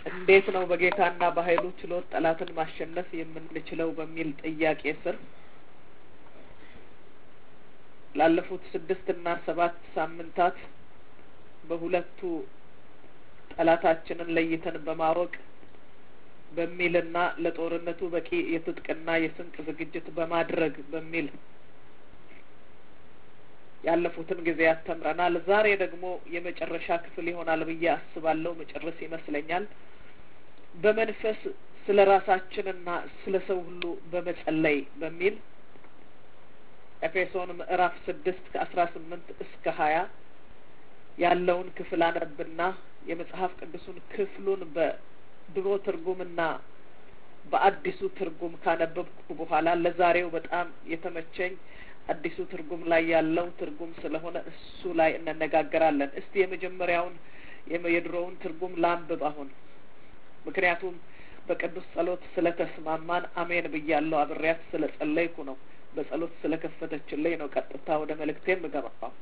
እንዴት ነው በጌታና በኃይሉ ችሎት ጠላትን ማሸነፍ የምንችለው በሚል ጥያቄ ስር ላለፉት ስድስት እና ሰባት ሳምንታት በሁለቱ ጠላታችንን ለይተን በማወቅ በሚልና ለጦርነቱ በቂ የትጥቅና የስንቅ ዝግጅት በማድረግ በሚል ያለፉትን ጊዜያት ተምረናል። ዛሬ ደግሞ የመጨረሻ ክፍል ይሆናል ብዬ አስባለሁ። መጨረስ ይመስለኛል። በመንፈስ ስለ ራሳችንና ስለ ሰው ሁሉ በመጸለይ በሚል ኤፌሶን ምዕራፍ ስድስት ከአስራ ስምንት እስከ ሀያ ያለውን ክፍል አነብና የመጽሐፍ ቅዱሱን ክፍሉን በድሮ ትርጉምና በአዲሱ ትርጉም ካነበብኩ በኋላ ለዛሬው በጣም የተመቸኝ አዲሱ ትርጉም ላይ ያለው ትርጉም ስለሆነ እሱ ላይ እንነጋገራለን። እስቲ የመጀመሪያውን የድሮውን ትርጉም ላንብብ አሁን ምክንያቱም በቅዱስ ጸሎት ስለተስማማን አሜን ብያለሁ። አብሬያት ስለ ጸለይኩ ነው። በጸሎት ስለ ከፈተችልኝ ነው ቀጥታ ወደ መልእክቴ የምገባው።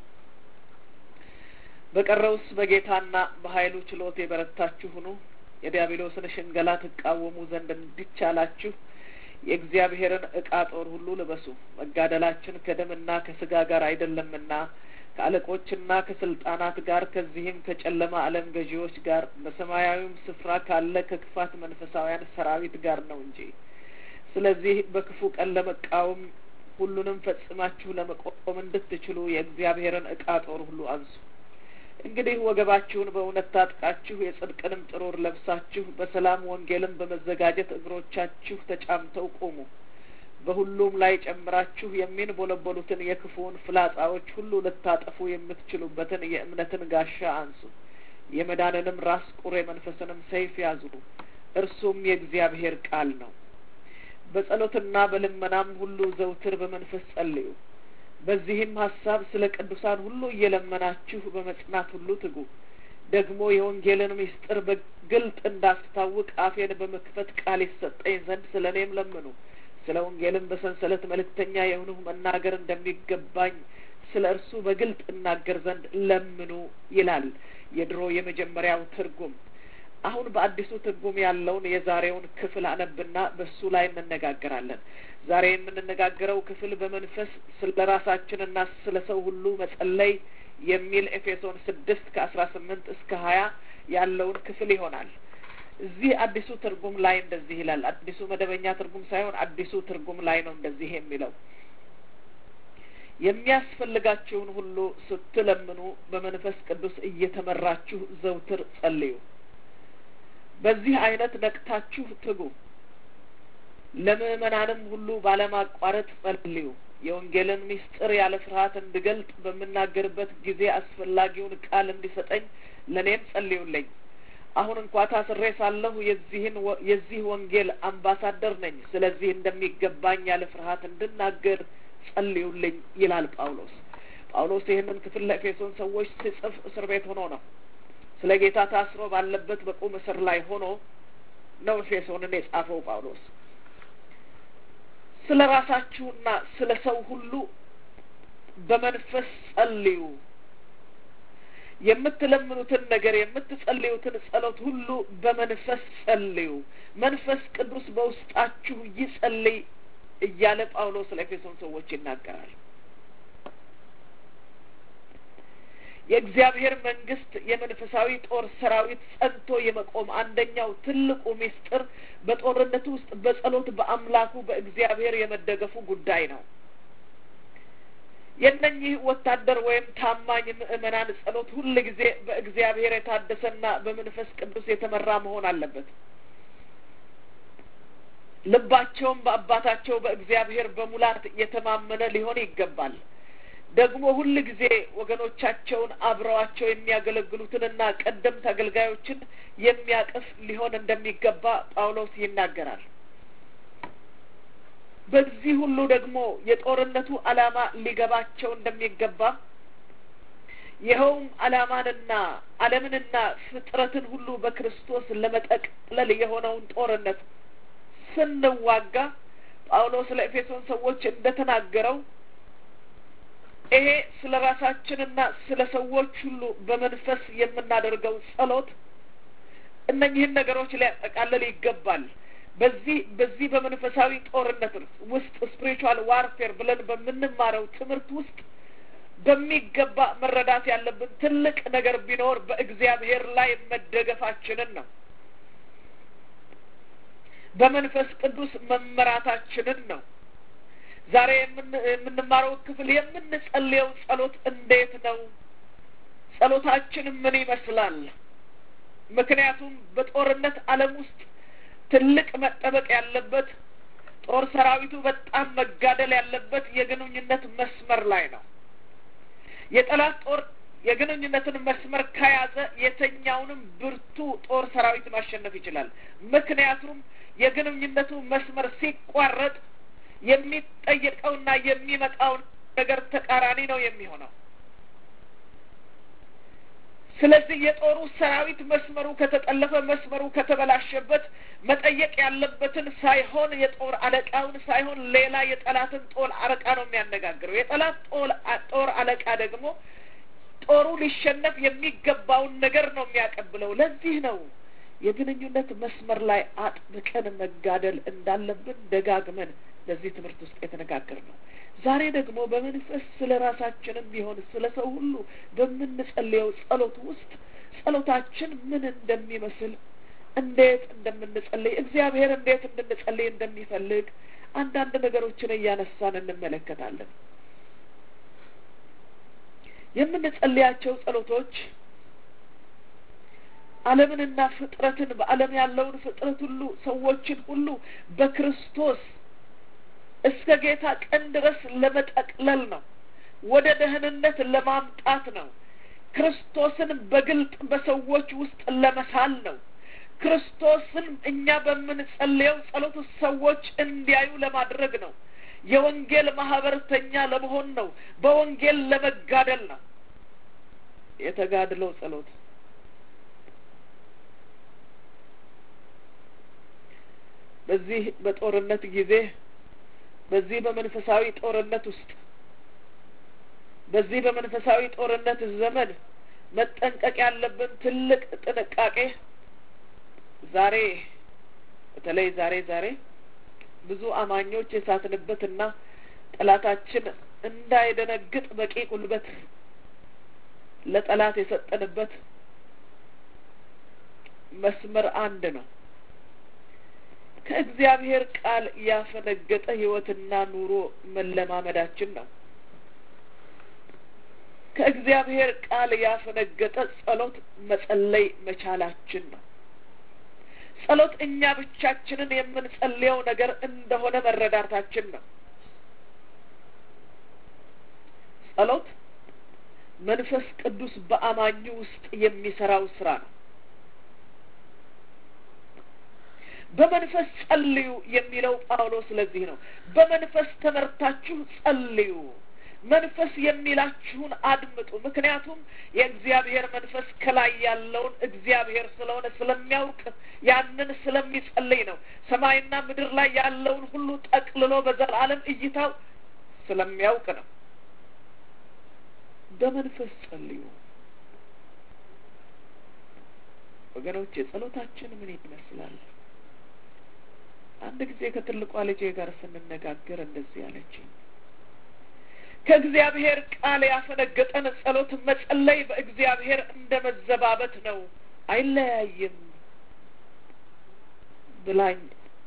በቀረውስ በጌታና በኃይሉ ችሎት የበረታችሁ ሁኑ፣ የዲያብሎስን ሽንገላ ትቃወሙ ዘንድ እንዲቻላችሁ የእግዚአብሔርን ዕቃ ጦር ሁሉ ልበሱ። መጋደላችን ከደምና ከስጋ ጋር አይደለምና ከአለቆችና ከስልጣናት ጋር ከዚህም ከጨለማ ዓለም ገዢዎች ጋር በሰማያዊም ስፍራ ካለ ከክፋት መንፈሳውያን ሰራዊት ጋር ነው እንጂ። ስለዚህ በክፉ ቀን ለመቃወም ሁሉንም ፈጽማችሁ ለመቆም እንድትችሉ የእግዚአብሔርን ዕቃ ጦር ሁሉ አንሱ። እንግዲህ ወገባችሁን በእውነት ታጥቃችሁ የጽድቅንም ጥሩር ለብሳችሁ በሰላም ወንጌልን በመዘጋጀት እግሮቻችሁ ተጫምተው ቁሙ። በሁሉም ላይ ጨምራችሁ የሚንቦለቦሉትን የክፉውን ፍላጻዎች ሁሉ ልታጠፉ የምትችሉበትን የእምነትን ጋሻ አንሱ። የመዳንንም ራስ ቁር የመንፈስንም ሰይፍ ያዙ፣ እርሱም የእግዚአብሔር ቃል ነው። በጸሎትና በልመናም ሁሉ ዘውትር በመንፈስ ጸልዩ። በዚህም ሀሳብ ስለ ቅዱሳን ሁሉ እየለመናችሁ በመጽናት ሁሉ ትጉ። ደግሞ የወንጌልን ምስጢር በግልጥ እንዳስታውቅ አፌን በመክፈት ቃል ይሰጠኝ ዘንድ ስለ እኔም ለምኑ። ስለ ወንጌልም በሰንሰለት መልእክተኛ የሆንሁ መናገር እንደሚገባኝ ስለ እርሱ በግልጥ እናገር ዘንድ ለምኑ ይላል የድሮ የመጀመሪያው ትርጉም። አሁን በአዲሱ ትርጉም ያለውን የዛሬውን ክፍል አነብና በሱ ላይ እንነጋገራለን። ዛሬ የምንነጋገረው ክፍል በመንፈስ ስለ ራሳችንና ስለ ሰው ሁሉ መጸለይ የሚል ኤፌሶን ስድስት ከአስራ ስምንት እስከ ሀያ ያለውን ክፍል ይሆናል። እዚህ አዲሱ ትርጉም ላይ እንደዚህ ይላል። አዲሱ መደበኛ ትርጉም ሳይሆን አዲሱ ትርጉም ላይ ነው እንደዚህ የሚለው የሚያስፈልጋችሁን ሁሉ ስትለምኑ በመንፈስ ቅዱስ እየተመራችሁ ዘውትር ጸልዩ። በዚህ አይነት ነቅታችሁ ትጉ። ለምእመናንም ሁሉ ባለማቋረጥ ጸልዩ። የወንጌልን ምስጢር ያለ ፍርሃት እንድገልጥ በምናገርበት ጊዜ አስፈላጊውን ቃል እንዲሰጠኝ ለእኔም ጸልዩልኝ። አሁን እንኳ ታስሬ ሳለሁ የዚህን የዚህ ወንጌል አምባሳደር ነኝ። ስለዚህ እንደሚገባኝ ያለ ፍርሃት እንድናገር ጸልዩልኝ ይላል ጳውሎስ። ጳውሎስ ይህንን ክፍል ለኤፌሶን ሰዎች ሲጽፍ እስር ቤት ሆኖ ነው። ስለ ጌታ ታስሮ ባለበት በቁም እስር ላይ ሆኖ ነው ኤፌሶንን የጻፈው ጳውሎስ። ስለ ራሳችሁና ስለ ሰው ሁሉ በመንፈስ ጸልዩ። የምትለምኑትን ነገር የምትጸልዩትን ጸሎት ሁሉ በመንፈስ ጸልዩ። መንፈስ ቅዱስ በውስጣችሁ ይጸልይ እያለ ጳውሎስ ለኤፌሶን ሰዎች ይናገራል። የእግዚአብሔር መንግስት የመንፈሳዊ ጦር ሰራዊት ጸንቶ የመቆም አንደኛው ትልቁ ምስጢር በጦርነቱ ውስጥ በጸሎት በአምላኩ በእግዚአብሔር የመደገፉ ጉዳይ ነው። የእነኚህ ወታደር ወይም ታማኝ ምእመናን ጸሎት ሁል ጊዜ በእግዚአብሔር የታደሰና በመንፈስ ቅዱስ የተመራ መሆን አለበት። ልባቸውም በአባታቸው በእግዚአብሔር በሙላት የተማመነ ሊሆን ይገባል። ደግሞ ሁል ጊዜ ወገኖቻቸውን አብረዋቸው የሚያገለግሉትንና ቀደምት አገልጋዮችን የሚያቅፍ ሊሆን እንደሚገባ ጳውሎስ ይናገራል። በዚህ ሁሉ ደግሞ የጦርነቱ ዓላማ ሊገባቸው እንደሚገባ ይኸውም ዓላማንና ዓለምንና ፍጥረትን ሁሉ በክርስቶስ ለመጠቅለል የሆነውን ጦርነት ስንዋጋ ጳውሎስ ለኤፌሶን ሰዎች እንደተናገረው ይሄ ስለ ራሳችንና ስለ ሰዎች ሁሉ በመንፈስ የምናደርገው ጸሎት እነኚህን ነገሮች ሊያጠቃልል ይገባል። በዚህ በዚህ በመንፈሳዊ ጦርነት ውስጥ ስፒሪቹዋል ዋርፌር ብለን በምንማረው ትምህርት ውስጥ በሚገባ መረዳት ያለብን ትልቅ ነገር ቢኖር በእግዚአብሔር ላይ መደገፋችንን ነው። በመንፈስ ቅዱስ መመራታችንን ነው። ዛሬ የምንማረው ክፍል የምንጸልየው ጸሎት እንዴት ነው? ጸሎታችን ምን ይመስላል? ምክንያቱም በጦርነት ዓለም ውስጥ ትልቅ መጠበቅ ያለበት ጦር ሰራዊቱ በጣም መጋደል ያለበት የግንኙነት መስመር ላይ ነው። የጠላት ጦር የግንኙነትን መስመር ከያዘ የተኛውንም ብርቱ ጦር ሰራዊት ማሸነፍ ይችላል። ምክንያቱም የግንኙነቱ መስመር ሲቋረጥ የሚጠየቀውና የሚመጣው ነገር ተቃራኒ ነው የሚሆነው። ስለዚህ የጦሩ ሰራዊት መስመሩ ከተጠለፈ፣ መስመሩ ከተበላሸበት መጠየቅ ያለበትን ሳይሆን የጦር አለቃውን ሳይሆን ሌላ የጠላትን ጦር አለቃ ነው የሚያነጋግረው። የጠላት ጦር አለቃ ደግሞ ጦሩ ሊሸነፍ የሚገባውን ነገር ነው የሚያቀብለው። ለዚህ ነው የግንኙነት መስመር ላይ አጥብቀን መጋደል እንዳለብን ደጋግመን በዚህ ትምህርት ውስጥ የተነጋገርነው። ዛሬ ደግሞ በመንፈስ ስለ ራሳችንም ቢሆን ስለ ሰው ሁሉ በምንጸልየው ጸሎት ውስጥ ጸሎታችን ምን እንደሚመስል እንዴት እንደምንጸልይ እግዚአብሔር እንዴት እንድንጸልይ እንደሚፈልግ አንዳንድ ነገሮችን እያነሳን እንመለከታለን። የምንጸልያቸው ጸሎቶች ዓለምንና ፍጥረትን በዓለም ያለውን ፍጥረት ሁሉ ሰዎችን ሁሉ በክርስቶስ እስከ ጌታ ቀን ድረስ ለመጠቅለል ነው። ወደ ደህንነት ለማምጣት ነው። ክርስቶስን በግልጥ በሰዎች ውስጥ ለመሳል ነው። ክርስቶስን እኛ በምንጸልየው ጸሎት ሰዎች እንዲያዩ ለማድረግ ነው። የወንጌል ማህበርተኛ ለመሆን ነው። በወንጌል ለመጋደል ነው። የተጋድሎ ጸሎት በዚህ በጦርነት ጊዜ በዚህ በመንፈሳዊ ጦርነት ውስጥ በዚህ በመንፈሳዊ ጦርነት ዘመን መጠንቀቅ ያለብን ትልቅ ጥንቃቄ ዛሬ በተለይ ዛሬ ዛሬ ብዙ አማኞች የሳትንበትና ጠላታችን እንዳይደነግጥ በቂ ጉልበት ለጠላት የሰጠንበት መስመር አንድ ነው። ከእግዚአብሔር ቃል ያፈነገጠ ሕይወትና ኑሮ መለማመዳችን ነው። ከእግዚአብሔር ቃል ያፈነገጠ ጸሎት መጸለይ መቻላችን ነው። ጸሎት እኛ ብቻችንን የምንጸልየው ነገር እንደሆነ መረዳታችን ነው። ጸሎት መንፈስ ቅዱስ በአማኙ ውስጥ የሚሰራው ስራ ነው። በመንፈስ ጸልዩ የሚለው ጳውሎስ ስለዚህ ነው። በመንፈስ ተመርታችሁ ጸልዩ፣ መንፈስ የሚላችሁን አድምጡ። ምክንያቱም የእግዚአብሔር መንፈስ ከላይ ያለውን እግዚአብሔር ስለሆነ ስለሚያውቅ ያንን ስለሚጸልይ ነው። ሰማይና ምድር ላይ ያለውን ሁሉ ጠቅልሎ በዘላለም እይታው ስለሚያውቅ ነው። በመንፈስ ጸልዩ ወገኖች። ጸሎታችን ምን ይመስላል? አንድ ጊዜ ከትልቋ ልጄ ጋር ስንነጋገር እንደዚህ አለችኝ። ከእግዚአብሔር ቃል ያፈነገጠን ጸሎት መጸለይ በእግዚአብሔር እንደ መዘባበት ነው፣ አይለያይም ብላኝ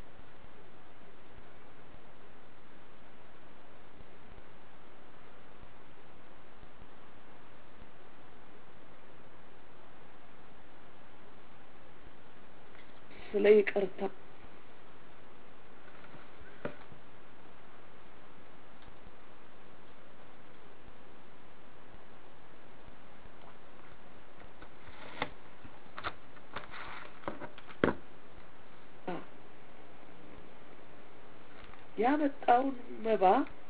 ስለ ይቅርታ ያመጣውን መባ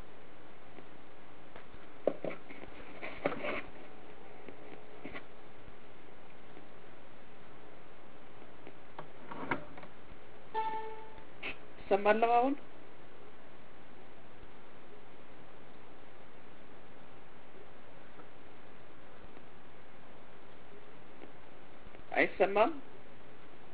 ሰማለሁ አሁን አይሰማም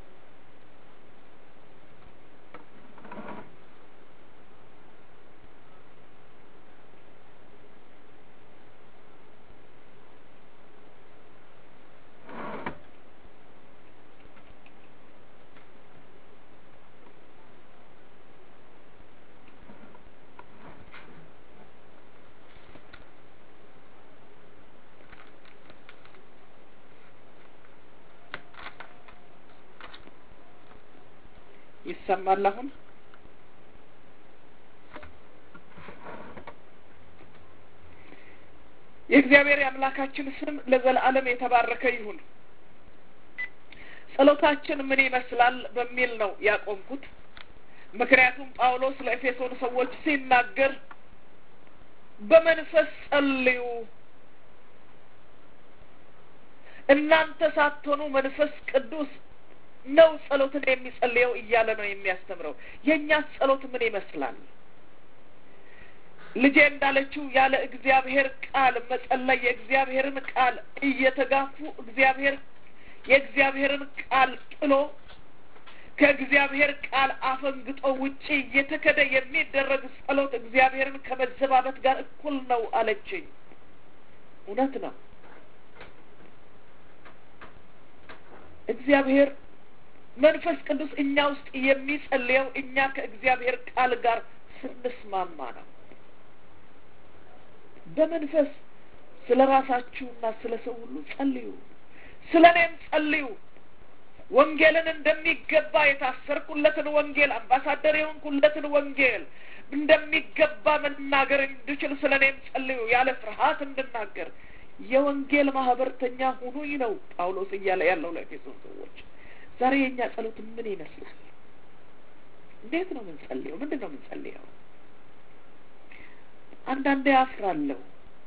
ይሰማል አሁን? የእግዚአብሔር የአምላካችን ስም ለዘላለም የተባረከ ይሁን። ጸሎታችን ምን ይመስላል በሚል ነው ያቆምኩት። ምክንያቱም ጳውሎስ ለኤፌሶን ሰዎች ሲናገር በመንፈስ ጸልዩ፣ እናንተ ሳትሆኑ መንፈስ ቅዱስ ነው ጸሎትን የሚጸልየው እያለ ነው የሚያስተምረው። የእኛ ጸሎት ምን ይመስላል? ልጄ እንዳለችው ያለ እግዚአብሔር ቃል መጸለይ የእግዚአብሔርን ቃል እየተጋፉ እግዚአብሔር የእግዚአብሔርን ቃል ጥሎ ከእግዚአብሔር ቃል አፈንግጦ ውጪ እየተከደ የሚደረግ ጸሎት እግዚአብሔርን ከመዘባበት ጋር እኩል ነው አለችኝ። እውነት ነው። እግዚአብሔር መንፈስ ቅዱስ እኛ ውስጥ የሚጸልየው እኛ ከእግዚአብሔር ቃል ጋር ስንስማማ ነው። በመንፈስ ስለ ራሳችሁና ስለ ሰው ሁሉ ጸልዩ፣ ስለ እኔም ጸልዩ። ወንጌልን እንደሚገባ የታሰርኩለትን ወንጌል አምባሳደር የሆንኩለትን ወንጌል እንደሚገባ መናገር እንድችል ስለ እኔም ጸልዩ፣ ያለ ፍርሃት እንድናገር የወንጌል ማህበርተኛ ሁኑኝ ነው ጳውሎስ እያለ ያለው ለኤፌሶን ሰዎች። ዛሬ የእኛ ጸሎት ምን ይመስላል? እንዴት ነው የምንጸልየው? ምንድን ነው የምንጸልየው? አንዳንዴ አፍራለሁ።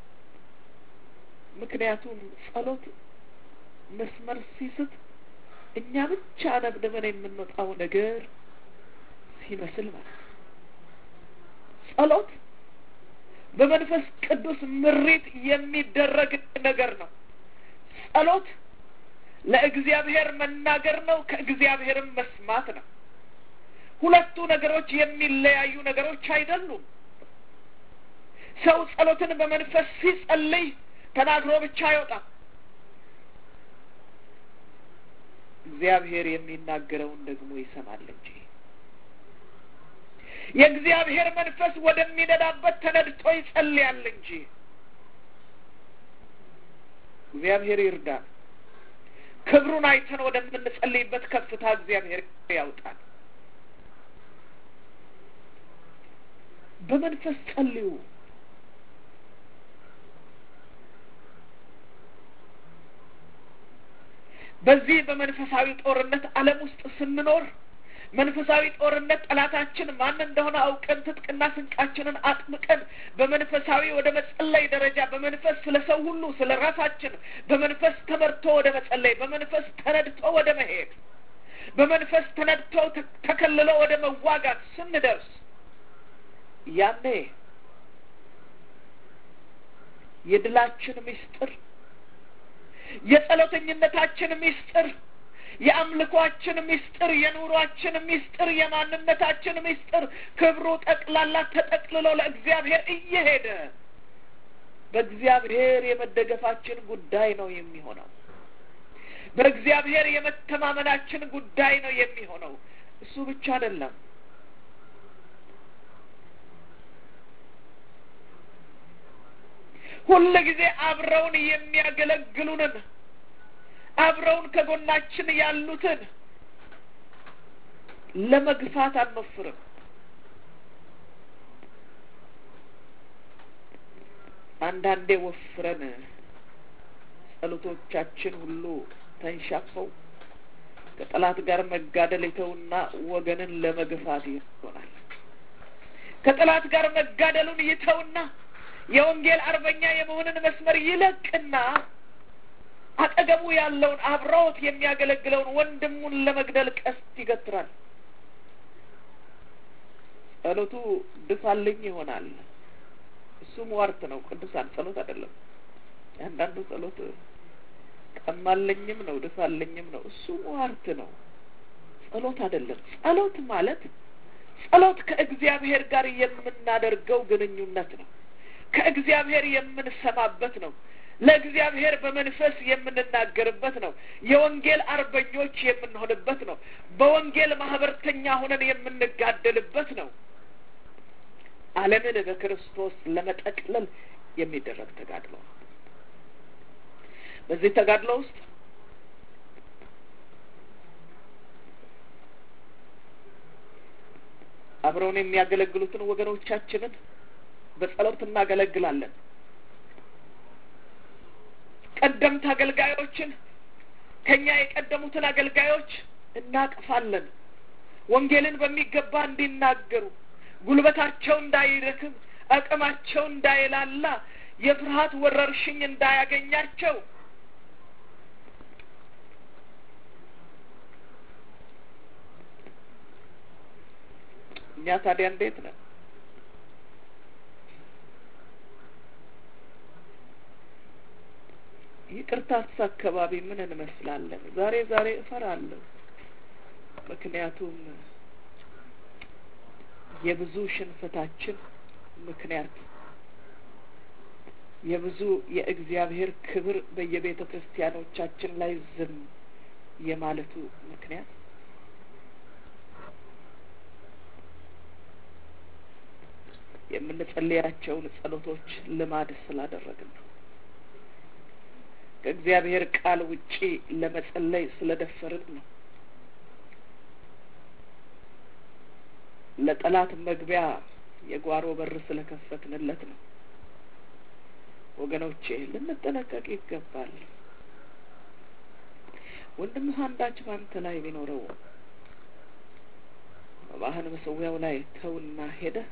ምክንያቱም ጸሎት መስመር ሲስት እኛ ብቻ ነብንበን የምንወጣው ነገር ሲመስል ማለት ነው። ጸሎት በመንፈስ ቅዱስ ምሪት የሚደረግ ነገር ነው። ጸሎት ለእግዚአብሔር መናገር ነው፣ ከእግዚአብሔርም መስማት ነው። ሁለቱ ነገሮች የሚለያዩ ነገሮች አይደሉም። ሰው ጸሎትን በመንፈስ ሲጸልይ ተናግሮ ብቻ አይወጣም። እግዚአብሔር የሚናገረውን ደግሞ ይሰማል እንጂ የእግዚአብሔር መንፈስ ወደሚነዳበት ተነድቶ ይጸልያል እንጂ። እግዚአብሔር ይርዳል። ክብሩን አይተን ወደምንጸልይበት ከፍታ እግዚአብሔር ያውጣል። በመንፈስ ጸልዩ። በዚህ በመንፈሳዊ ጦርነት ዓለም ውስጥ ስንኖር መንፈሳዊ ጦርነት ጠላታችን ማን እንደሆነ አውቀን ትጥቅና ስንቃችንን አጥምቀን በመንፈሳዊ ወደ መጸለይ ደረጃ በመንፈስ ስለ ሰው ሁሉ ስለ ራሳችን በመንፈስ ተመርቶ ወደ መጸለይ በመንፈስ ተነድቶ ወደ መሄድ በመንፈስ ተነድቶ ተከልሎ ወደ መዋጋት ስንደርስ ያኔ የድላችን ምስጢር የጸሎተኝነታችን ምስጢር የአምልኳችን ምስጢር የኑሯችን ምስጢር የማንነታችን ምስጢር ክብሩ ጠቅላላ ተጠቅልሎ ለእግዚአብሔር እየሄደ በእግዚአብሔር የመደገፋችን ጉዳይ ነው የሚሆነው። በእግዚአብሔር የመተማመናችን ጉዳይ ነው የሚሆነው። እሱ ብቻ አይደለም። ሁል ጊዜ አብረውን የሚያገለግሉንን አብረውን ከጎናችን ያሉትን ለመግፋት አንወፍርም። አንዳንዴ ወፍረን ጸሎቶቻችን ሁሉ ተንሻፈው ከጠላት ጋር መጋደል የተውና ወገንን ለመግፋት ይሆናል። ከጠላት ጋር መጋደሉን ይተውና የወንጌል አርበኛ የመሆንን መስመር ይለቅና አጠገቡ ያለውን አብረውት የሚያገለግለውን ወንድሙን ለመግደል ቀስት ይገትራል። ጸሎቱ ድፋልኝ ይሆናል። እሱ ሟርት ነው። ቅዱሳን ጸሎት አይደለም። አንዳንዱ ጸሎት ቀማለኝም ነው ድፋልኝም ነው። እሱ ሟርት ነው። ጸሎት አይደለም። ጸሎት ማለት ጸሎት ከእግዚአብሔር ጋር የምናደርገው ግንኙነት ነው። ከእግዚአብሔር የምንሰማበት ነው። ለእግዚአብሔር በመንፈስ የምንናገርበት ነው። የወንጌል አርበኞች የምንሆንበት ነው። በወንጌል ማህበርተኛ ሆነን የምንጋደልበት ነው። ዓለምን በክርስቶስ ለመጠቅለል የሚደረግ ተጋድሎ ነው። በዚህ ተጋድሎ ውስጥ አብረውን የሚያገለግሉትን ወገኖቻችንን በጸሎት እናገለግላለን። ቀደምት አገልጋዮችን ከኛ የቀደሙትን አገልጋዮች እናቅፋለን። ወንጌልን በሚገባ እንዲናገሩ፣ ጉልበታቸው እንዳይደክም፣ አቅማቸው እንዳይላላ፣ የፍርሃት ወረርሽኝ እንዳያገኛቸው እኛ ታዲያ እንዴት ነን? ይቅርታስ አካባቢ ምን እንመስላለን? ዛሬ ዛሬ እፈራለሁ። ምክንያቱም የብዙ ሽንፈታችን ምክንያት የብዙ የእግዚአብሔር ክብር በየቤተ ክርስቲያኖቻችን ላይ ዝም የማለቱ ምክንያት የምንጸልያቸውን ጸሎቶች ልማድ ስላደረግን ነው። ከእግዚአብሔር ቃል ውጪ ለመጸለይ ስለደፈርን ነው። ለጠላት መግቢያ የጓሮ በር ስለከፈትንለት ነው። ወገኖቼ ልንጠነቀቅ ይገባል። ወንድምህ አንዳች በአንተ ላይ ቢኖረው መባህን መሰዊያው ላይ ተውና ሄደህ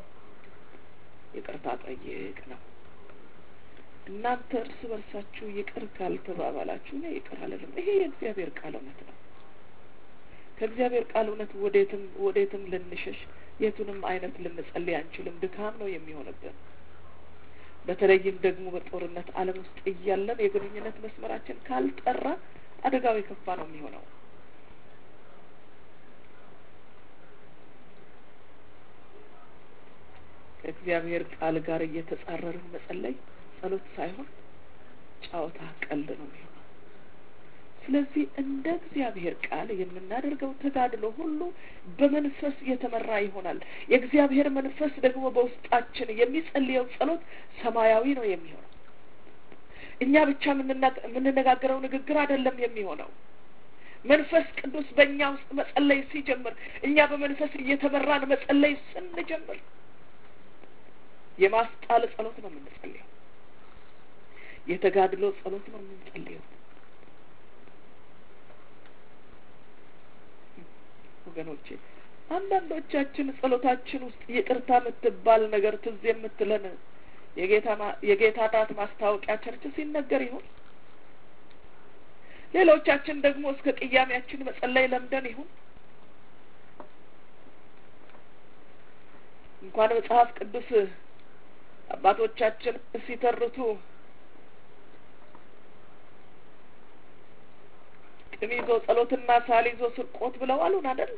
ይቅርታ ጠይቅ ነው። እናንተ እርስ በርሳችሁ ይቅር ካልተባባላችሁ እኔ ይቅር አልልም። ይሄ የእግዚአብሔር ቃል እውነት ነው። ከእግዚአብሔር ቃል እውነት ወዴትም ወዴትም ልንሸሽ የቱንም አይነት ልንጸልይ አንችልም። ድካም ነው የሚሆንብን። በተለይም ደግሞ በጦርነት ዓለም ውስጥ እያለን የግንኙነት መስመራችን ካልጠራ አደጋው የከፋ ነው የሚሆነው። ከእግዚአብሔር ቃል ጋር እየተጻረርን መጸለይ ጸሎት ሳይሆን ጨዋታ፣ ቀልድ ነው የሚሆነው። ስለዚህ እንደ እግዚአብሔር ቃል የምናደርገው ተጋድሎ ሁሉ በመንፈስ የተመራ ይሆናል። የእግዚአብሔር መንፈስ ደግሞ በውስጣችን የሚጸልየው ጸሎት ሰማያዊ ነው የሚሆነው። እኛ ብቻ የምንነጋገረው ንግግር አይደለም የሚሆነው። መንፈስ ቅዱስ በእኛ ውስጥ መጸለይ ሲጀምር፣ እኛ በመንፈስ እየተመራን መጸለይ ስንጀምር የማስጣል ጸሎት ነው የምንጸልየው። የተጋድሎ ጸሎት ነው የምንጸልየው። ወገኖቼ አንዳንዶቻችን ጸሎታችን ውስጥ ይቅርታ የምትባል ነገር ትዝ የምትለን የጌታ ራት ማስታወቂያ ቸርች ሲነገር ይሆን? ሌሎቻችን ደግሞ እስከ ቅያሜያችን መጸለይ ለምደን ይሁን? እንኳን መጽሐፍ ቅዱስ አባቶቻችን ሲተርቱ ቅም ይዞ ጸሎትና ሳል ይዞ ስርቆት ብለው አሉን አይደል?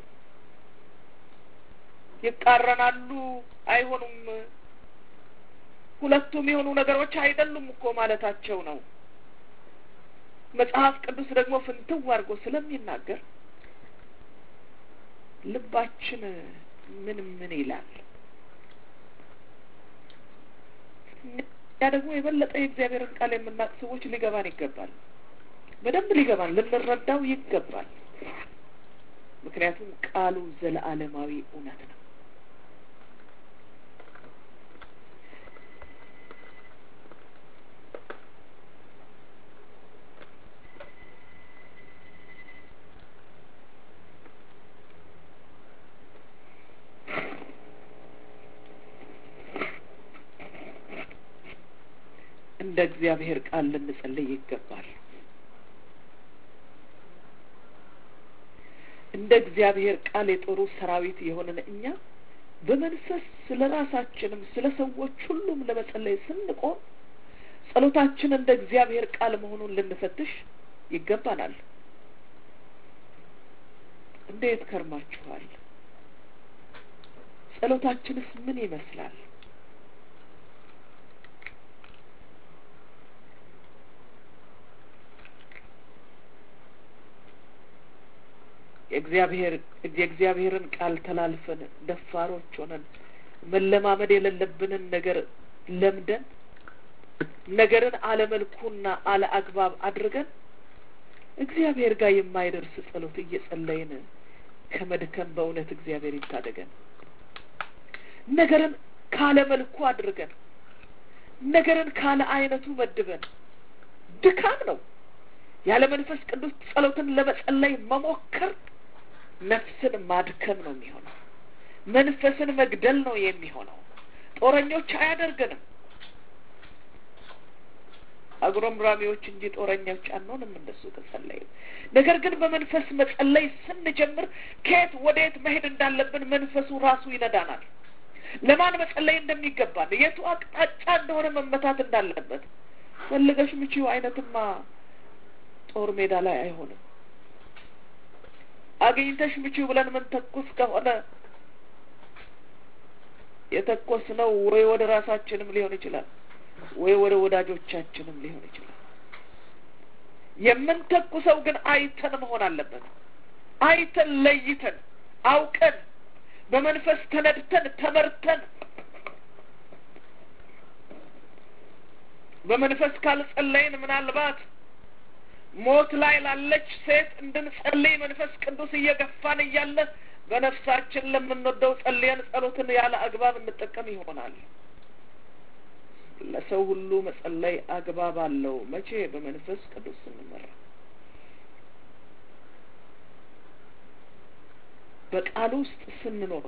ይቃረናሉ፣ አይሆኑም፣ ሁለቱም የሆኑ ነገሮች አይደሉም እኮ ማለታቸው ነው። መጽሐፍ ቅዱስ ደግሞ ፍንትው አድርጎ ስለሚናገር ልባችን ምን ምን ይላል? ያ ደግሞ የበለጠ የእግዚአብሔርን ቃል የምናውቅ ሰዎች ሊገባን ይገባል። በደንብ ሊገባን ልንረዳው ይገባል። ምክንያቱም ቃሉ ዘለዓለማዊ እውነት ነው። እንደ እግዚአብሔር ቃል ልንጸልይ ይገባል። እንደ እግዚአብሔር ቃል የጦሩ ሰራዊት የሆነን እኛ በመንፈስ ስለ ራሳችንም ስለ ሰዎች ሁሉም ለመጸለይ ስንቆም ጸሎታችን እንደ እግዚአብሔር ቃል መሆኑን ልንፈትሽ ይገባናል። እንዴት ከርማችኋል? ጸሎታችንስ ምን ይመስላል? የእግዚአብሔር የእግዚአብሔርን ቃል ተላልፈን ደፋሮች ሆነን መለማመድ የሌለብንን ነገር ለምደን ነገርን አለመልኩና አለ አግባብ አድርገን እግዚአብሔር ጋር የማይደርስ ጸሎት እየጸለይን ከመድከም በእውነት እግዚአብሔር ይታደገን። ነገርን ካለ መልኩ አድርገን ነገርን ካለ አይነቱ መድበን ድካም ነው። ያለ መንፈስ ቅዱስ ጸሎትን ለመጸለይ መሞከር ነፍስን ማድከም ነው የሚሆነው። መንፈስን መግደል ነው የሚሆነው። ጦረኞች አያደርገንም። አጉረምራሚዎች እንጂ ጦረኞች አንሆንም እንደሱ ከጸለይን። ነገር ግን በመንፈስ መጸለይ ስንጀምር ከየት ወደየት መሄድ እንዳለብን መንፈሱ ራሱ ይነዳናል። ለማን መጸለይ እንደሚገባን የቱ አቅጣጫ እንደሆነ መመታት እንዳለበት ፈልገሽ ምቺው አይነትማ ጦር ሜዳ ላይ አይሆንም። አግኝተሽ ምቺው ብለን ምን ተኩስ ከሆነ የተኮስ ነው ወይ ወደ ራሳችንም ሊሆን ይችላል ወይ ወደ ወዳጆቻችንም ሊሆን ይችላል። የምንተኩሰው ግን አይተን መሆን አለበት። አይተን ለይተን አውቀን በመንፈስ ተነድተን ተመርተን በመንፈስ ካልጸለይን ምናልባት ሞት ላይ ላለች ሴት እንድንጸልይ መንፈስ ቅዱስ እየገፋን እያለ በነፍሳችን ለምንወደው ጸልየን ጸሎትን ያለ አግባብ እንጠቀም ይሆናል። ለሰው ሁሉ መጸለይ አግባብ አለው። መቼ? በመንፈስ ቅዱስ ስንመራ፣ በቃሉ ውስጥ ስንኖር፣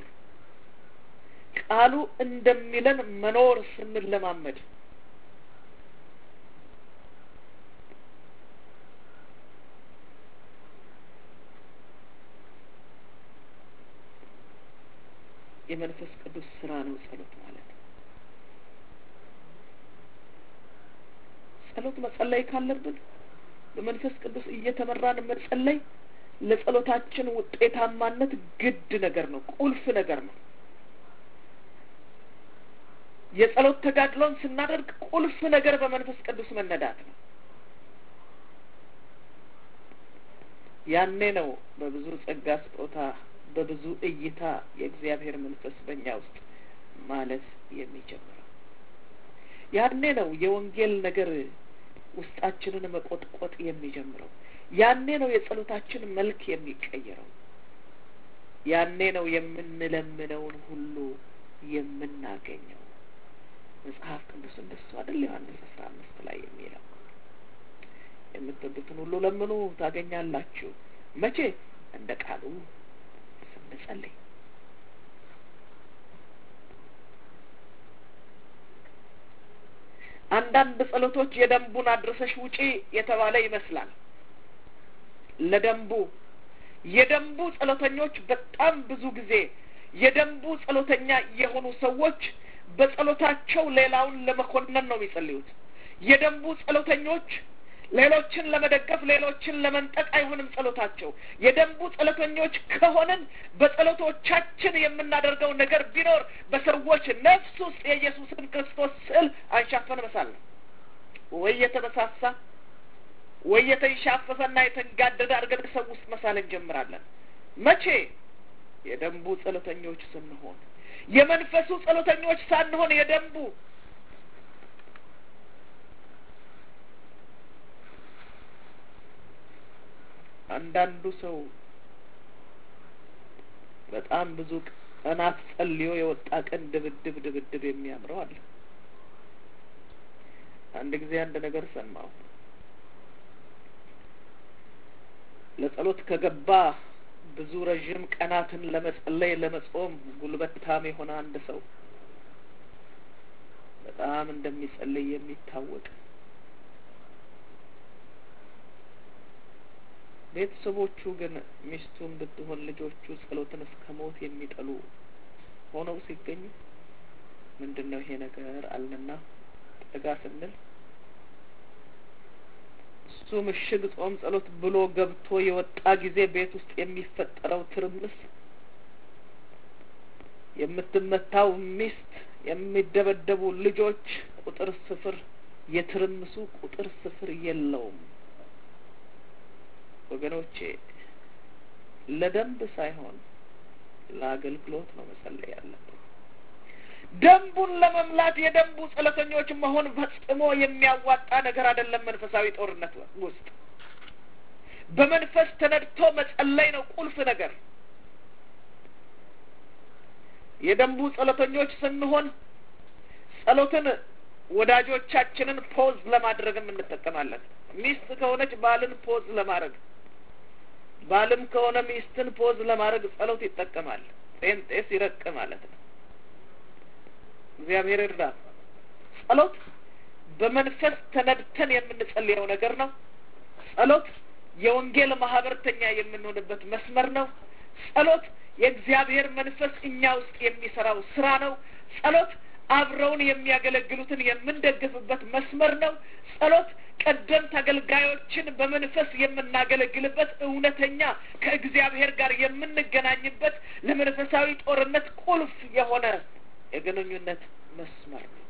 ቃሉ እንደሚለን መኖር ስንለማመድ የመንፈስ ቅዱስ ስራ ነው ጸሎት ማለት። ጸሎት መጸለይ ካለብን በመንፈስ ቅዱስ እየተመራን መጸለይ ለጸሎታችን ውጤታማነት ግድ ነገር ነው፣ ቁልፍ ነገር ነው። የጸሎት ተጋድሎን ስናደርግ ቁልፍ ነገር በመንፈስ ቅዱስ መነዳት ነው። ያኔ ነው በብዙ ጸጋ ስጦታ በብዙ እይታ የእግዚአብሔር መንፈስ በእኛ ውስጥ ማለት የሚጀምረው። ያኔ ነው የወንጌል ነገር ውስጣችንን መቆጥቆጥ የሚጀምረው። ያኔ ነው የጸሎታችን መልክ የሚቀየረው። ያኔ ነው የምንለምነውን ሁሉ የምናገኘው። መጽሐፍ ቅዱስ እንደሱ አይደል? ዮሐንስ አስራ አምስት ላይ የሚለው የምትወዱትን ሁሉ ለምኑ ታገኛላችሁ። መቼ? እንደ ቃሉ ስንጸልይ። አንዳንድ ጸሎቶች የደንቡን አድርሰሽ ውጪ የተባለ ይመስላል። ለደንቡ የደንቡ ጸሎተኞች በጣም ብዙ ጊዜ የደንቡ ጸሎተኛ የሆኑ ሰዎች በጸሎታቸው ሌላውን ለመኮነን ነው የሚጸልዩት። የደንቡ ጸሎተኞች ሌሎችን ለመደገፍ ሌሎችን ለመንጠቅ አይሆንም ጸሎታቸው። የደንቡ ጸሎተኞች ከሆንን በጸሎቶቻችን የምናደርገው ነገር ቢኖር በሰዎች ነፍስ ውስጥ የኢየሱስን ክርስቶስ ስዕል አንሻፈን መሳል ነው። ወይ የተበሳሳ ወይ የተንሻፈፈና የተንጋደደ አድርገን ሰው ውስጥ መሳል እንጀምራለን። መቼ? የደንቡ ጸሎተኞች ስንሆን፣ የመንፈሱ ጸሎተኞች ሳንሆን የደንቡ አንዳንዱ ሰው በጣም ብዙ ቀናት ጸልዮ የወጣ ቀን ድብድብ ድብድብ የሚያምረው አለ። አንድ ጊዜ አንድ ነገር ሰማሁ። ለጸሎት ከገባ ብዙ ረዥም ቀናትን ለመጸለይ ለመጾም ጉልበታም የሆነ አንድ ሰው በጣም እንደሚጸልይ የሚታወቅ ቤተሰቦቹ ግን ሚስቱን ብትሆን ልጆቹ ጸሎትን እስከ ሞት የሚጠሉ ሆነው ሲገኙ ምንድን ነው ይሄ ነገር አልንና ጠጋ ስንል እሱ ምሽግ ጾም ጸሎት ብሎ ገብቶ የወጣ ጊዜ ቤት ውስጥ የሚፈጠረው ትርምስ፣ የምትመታው ሚስት፣ የሚደበደቡ ልጆች ቁጥር ስፍር፣ የትርምሱ ቁጥር ስፍር የለውም። ወገኖቼ ለደንብ ሳይሆን ለአገልግሎት ነው መጸለይ ያለብን። ደንቡን ለመምላት የደንቡ ጸሎተኞች መሆን ፈጽሞ የሚያዋጣ ነገር አይደለም። መንፈሳዊ ጦርነት ውስጥ በመንፈስ ተነድቶ መጸለይ ነው ቁልፍ ነገር። የደንቡ ጸሎተኞች ስንሆን ጸሎትን ወዳጆቻችንን ፖዝ ለማድረግም እንጠቀማለን። ሚስት ከሆነች ባልን ፖዝ ለማድረግ፣ ባልም ከሆነ ሚስትን ፖዝ ለማድረግ ጸሎት ይጠቀማል። ጴንጤ ሲረቅ ማለት ነው። እግዚአብሔር እርዳ። ጸሎት በመንፈስ ተነድተን የምንጸልየው ነገር ነው። ጸሎት የወንጌል ማህበርተኛ የምንሆንበት መስመር ነው። ጸሎት የእግዚአብሔር መንፈስ እኛ ውስጥ የሚሰራው ስራ ነው። ጸሎት አብረውን የሚያገለግሉትን የምንደግፍበት መስመር ነው። ጸሎት ቀደምት አገልጋዮችን በመንፈስ የምናገለግልበት እውነተኛ ከእግዚአብሔር ጋር የምንገናኝበት ለመንፈሳዊ ጦርነት ቁልፍ የሆነ የግንኙነት መስመር ነው።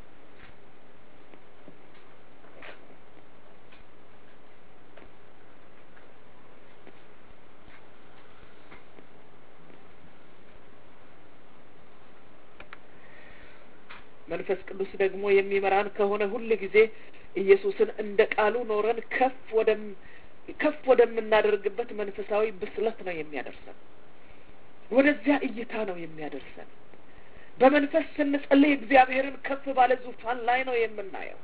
መንፈስ ቅዱስ ደግሞ የሚመራን ከሆነ ሁል ጊዜ ኢየሱስን እንደ ቃሉ ኖረን ከፍ ወደም ከፍ ወደምናደርግበት መንፈሳዊ ብስለት ነው የሚያደርሰን። ወደዚያ እይታ ነው የሚያደርሰን። በመንፈስ ስንጸልይ እግዚአብሔርን ከፍ ባለ ዙፋን ላይ ነው የምናየው።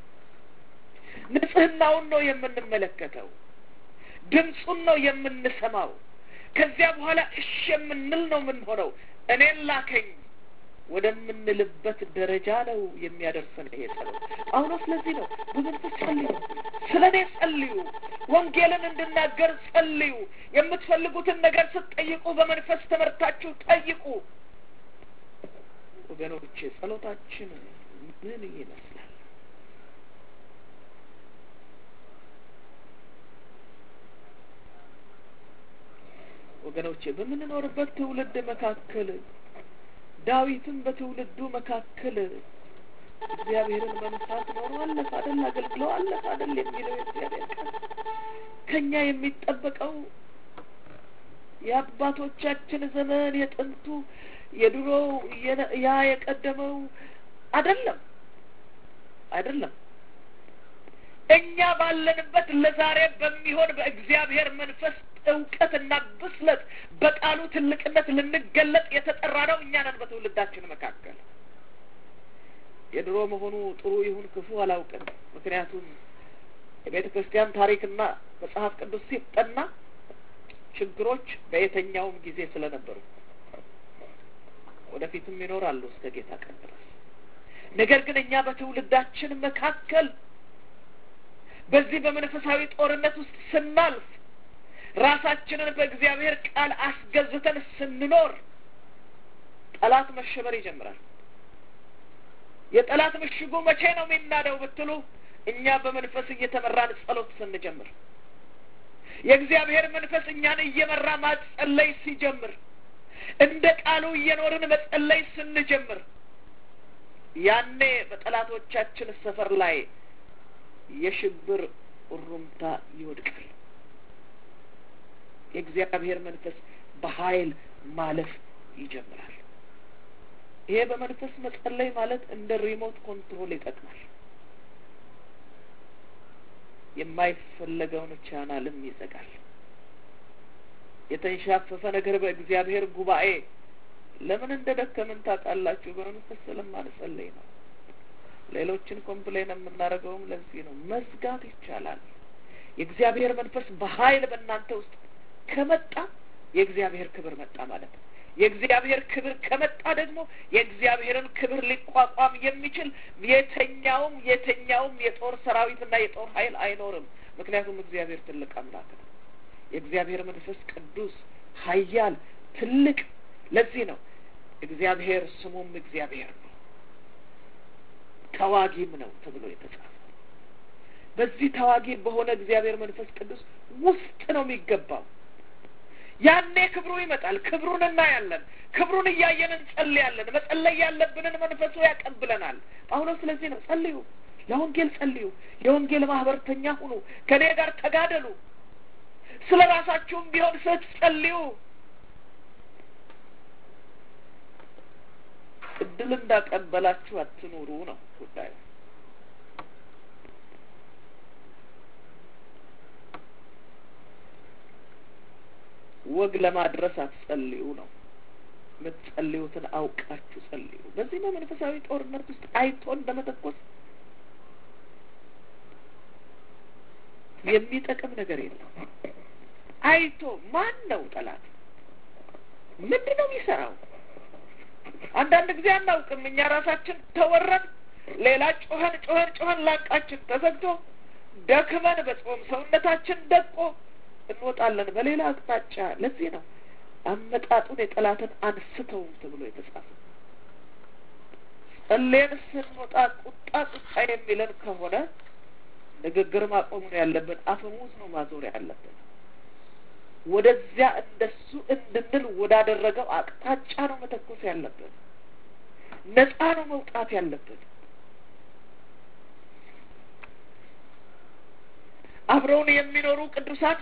ንጽህናውን ነው የምንመለከተው። ድምፁን ነው የምንሰማው። ከዚያ በኋላ እሺ የምንል ነው የምንሆነው። እኔን ላከኝ ወደምንልበት ደረጃ ነው የሚያደርሰን ይሄ ጸሎት። ጳውሎስ ስለዚህ ነው በመንፈስ ጸልዩ፣ ስለ እኔ ጸልዩ፣ ወንጌልን እንድናገር ጸልዩ፣ የምትፈልጉትን ነገር ስትጠይቁ በመንፈስ ተመርታችሁ ጠይቁ። ወገኖቼ ጸሎታችን ምን ይመስላል? ወገኖቼ በምንኖርበት ትውልድ መካከል ዳዊትም በትውልዱ መካከል እግዚአብሔርን በመፍራት ኖሮ አለፈ አደል አገልግሎ አለፈ አደል የሚለው የእግዚአብሔር ቃል ከእኛ የሚጠበቀው የአባቶቻችን ዘመን የጥንቱ የድሮው ያ የቀደመው አይደለም አይደለም። እኛ ባለንበት ለዛሬ በሚሆን በእግዚአብሔር መንፈስ እውቀትና ብስለት በቃሉ ትልቅነት ልንገለጥ የተጠራ ነው። እኛ ነን በትውልዳችን መካከል። የድሮ መሆኑ ጥሩ ይሁን ክፉ አላውቅም። ምክንያቱም የቤተ ክርስቲያን ታሪክና መጽሐፍ ቅዱስ ሲጠና ችግሮች በየትኛውም ጊዜ ስለነበሩ ወደፊትም ይኖራሉ እስከ ጌታ ቀን ድረስ። ነገር ግን እኛ በትውልዳችን መካከል በዚህ በመንፈሳዊ ጦርነት ውስጥ ስናልፍ ራሳችንን በእግዚአብሔር ቃል አስገዝተን ስንኖር ጠላት መሸበር ይጀምራል። የጠላት ምሽጉ መቼ ነው የሚናደው ብትሉ እኛ በመንፈስ እየተመራን ጸሎት ስንጀምር፣ የእግዚአብሔር መንፈስ እኛን እየመራ ማጸለይ ሲጀምር፣ እንደ ቃሉ እየኖርን መጸለይ ስንጀምር፣ ያኔ በጠላቶቻችን ሰፈር ላይ የሽብር እሩምታ ይወድቃል። የእግዚአብሔር መንፈስ በኃይል ማለፍ ይጀምራል። ይሄ በመንፈስ መጸለይ ማለት እንደ ሪሞት ኮንትሮል ይጠቅማል። የማይፈለገውን ቻናልም ይዘጋል። የተንሻፈፈ ነገር በእግዚአብሔር ጉባኤ ለምን እንደ ደከምን ታውቃላችሁ? በመንፈስ ስለማንጸለይ ነው። ሌሎችን ኮምፕሌን የምናደርገውም ለዚህ ነው። መዝጋት ይቻላል። የእግዚአብሔር መንፈስ በኃይል በእናንተ ውስጥ ከመጣ የእግዚአብሔር ክብር መጣ ማለት ነው። የእግዚአብሔር ክብር ከመጣ ደግሞ የእግዚአብሔርን ክብር ሊቋቋም የሚችል የተኛውም የተኛውም የጦር ሰራዊትና የጦር ኃይል አይኖርም። ምክንያቱም እግዚአብሔር ትልቅ አምላክ ነው። የእግዚአብሔር መንፈስ ቅዱስ ኃያል ትልቅ። ለዚህ ነው እግዚአብሔር ስሙም እግዚአብሔር ነው፣ ተዋጊም ነው ተብሎ የተጻፈ። በዚህ ተዋጊ በሆነ እግዚአብሔር መንፈስ ቅዱስ ውስጥ ነው የሚገባው። ያኔ ክብሩ ይመጣል። ክብሩን እናያለን። ክብሩን እያየን እንጸልያለን። መጸለይ ያለብንን መንፈሱ ያቀብለናል። ጳውሎስ ስለዚህ ነው ጸልዩ፣ ለወንጌል ጸልዩ፣ የወንጌል ማህበርተኛ ሁኑ፣ ከእኔ ጋር ተጋደሉ፣ ስለ ራሳችሁም ቢሆን ስትጸልዩ እድል እንዳቀበላችሁ አትኑሩ ነው ጉዳዩ። ወግ ለማድረስ አትጸልዩ ነው። የምትጸልዩትን አውቃችሁ ጸልዩ። በዚህ በመንፈሳዊ ጦርነት ውስጥ አይቶ እንደመተኮስ የሚጠቅም ነገር የለም። አይቶ ማን ነው ጠላት? ምንድን ነው የሚሰራው? አንዳንድ ጊዜ አናውቅም። እኛ ራሳችን ተወረን፣ ሌላ ጮኸን ጮኸን ጮኸን ላንቃችን ተዘግቶ ደክመን በጾም ሰውነታችን ደቆ እንወጣለን በሌላ አቅጣጫ። ለዚህ ነው አመጣጡን የጠላትን አንስተውም ተብሎ የተጻፈ። ጸሌን ስንወጣ ቁጣ ቁጣ የሚለን ከሆነ ንግግር ማቆሙ ነው ያለብን። አፈሙዝ ነው ማዞር ያለብን። ወደዚያ እንደሱ እንድንል ወዳደረገው አቅጣጫ ነው መተኮስ ያለብን። ነጻ ነው መውጣት ያለብን። አብረውን የሚኖሩ ቅዱሳን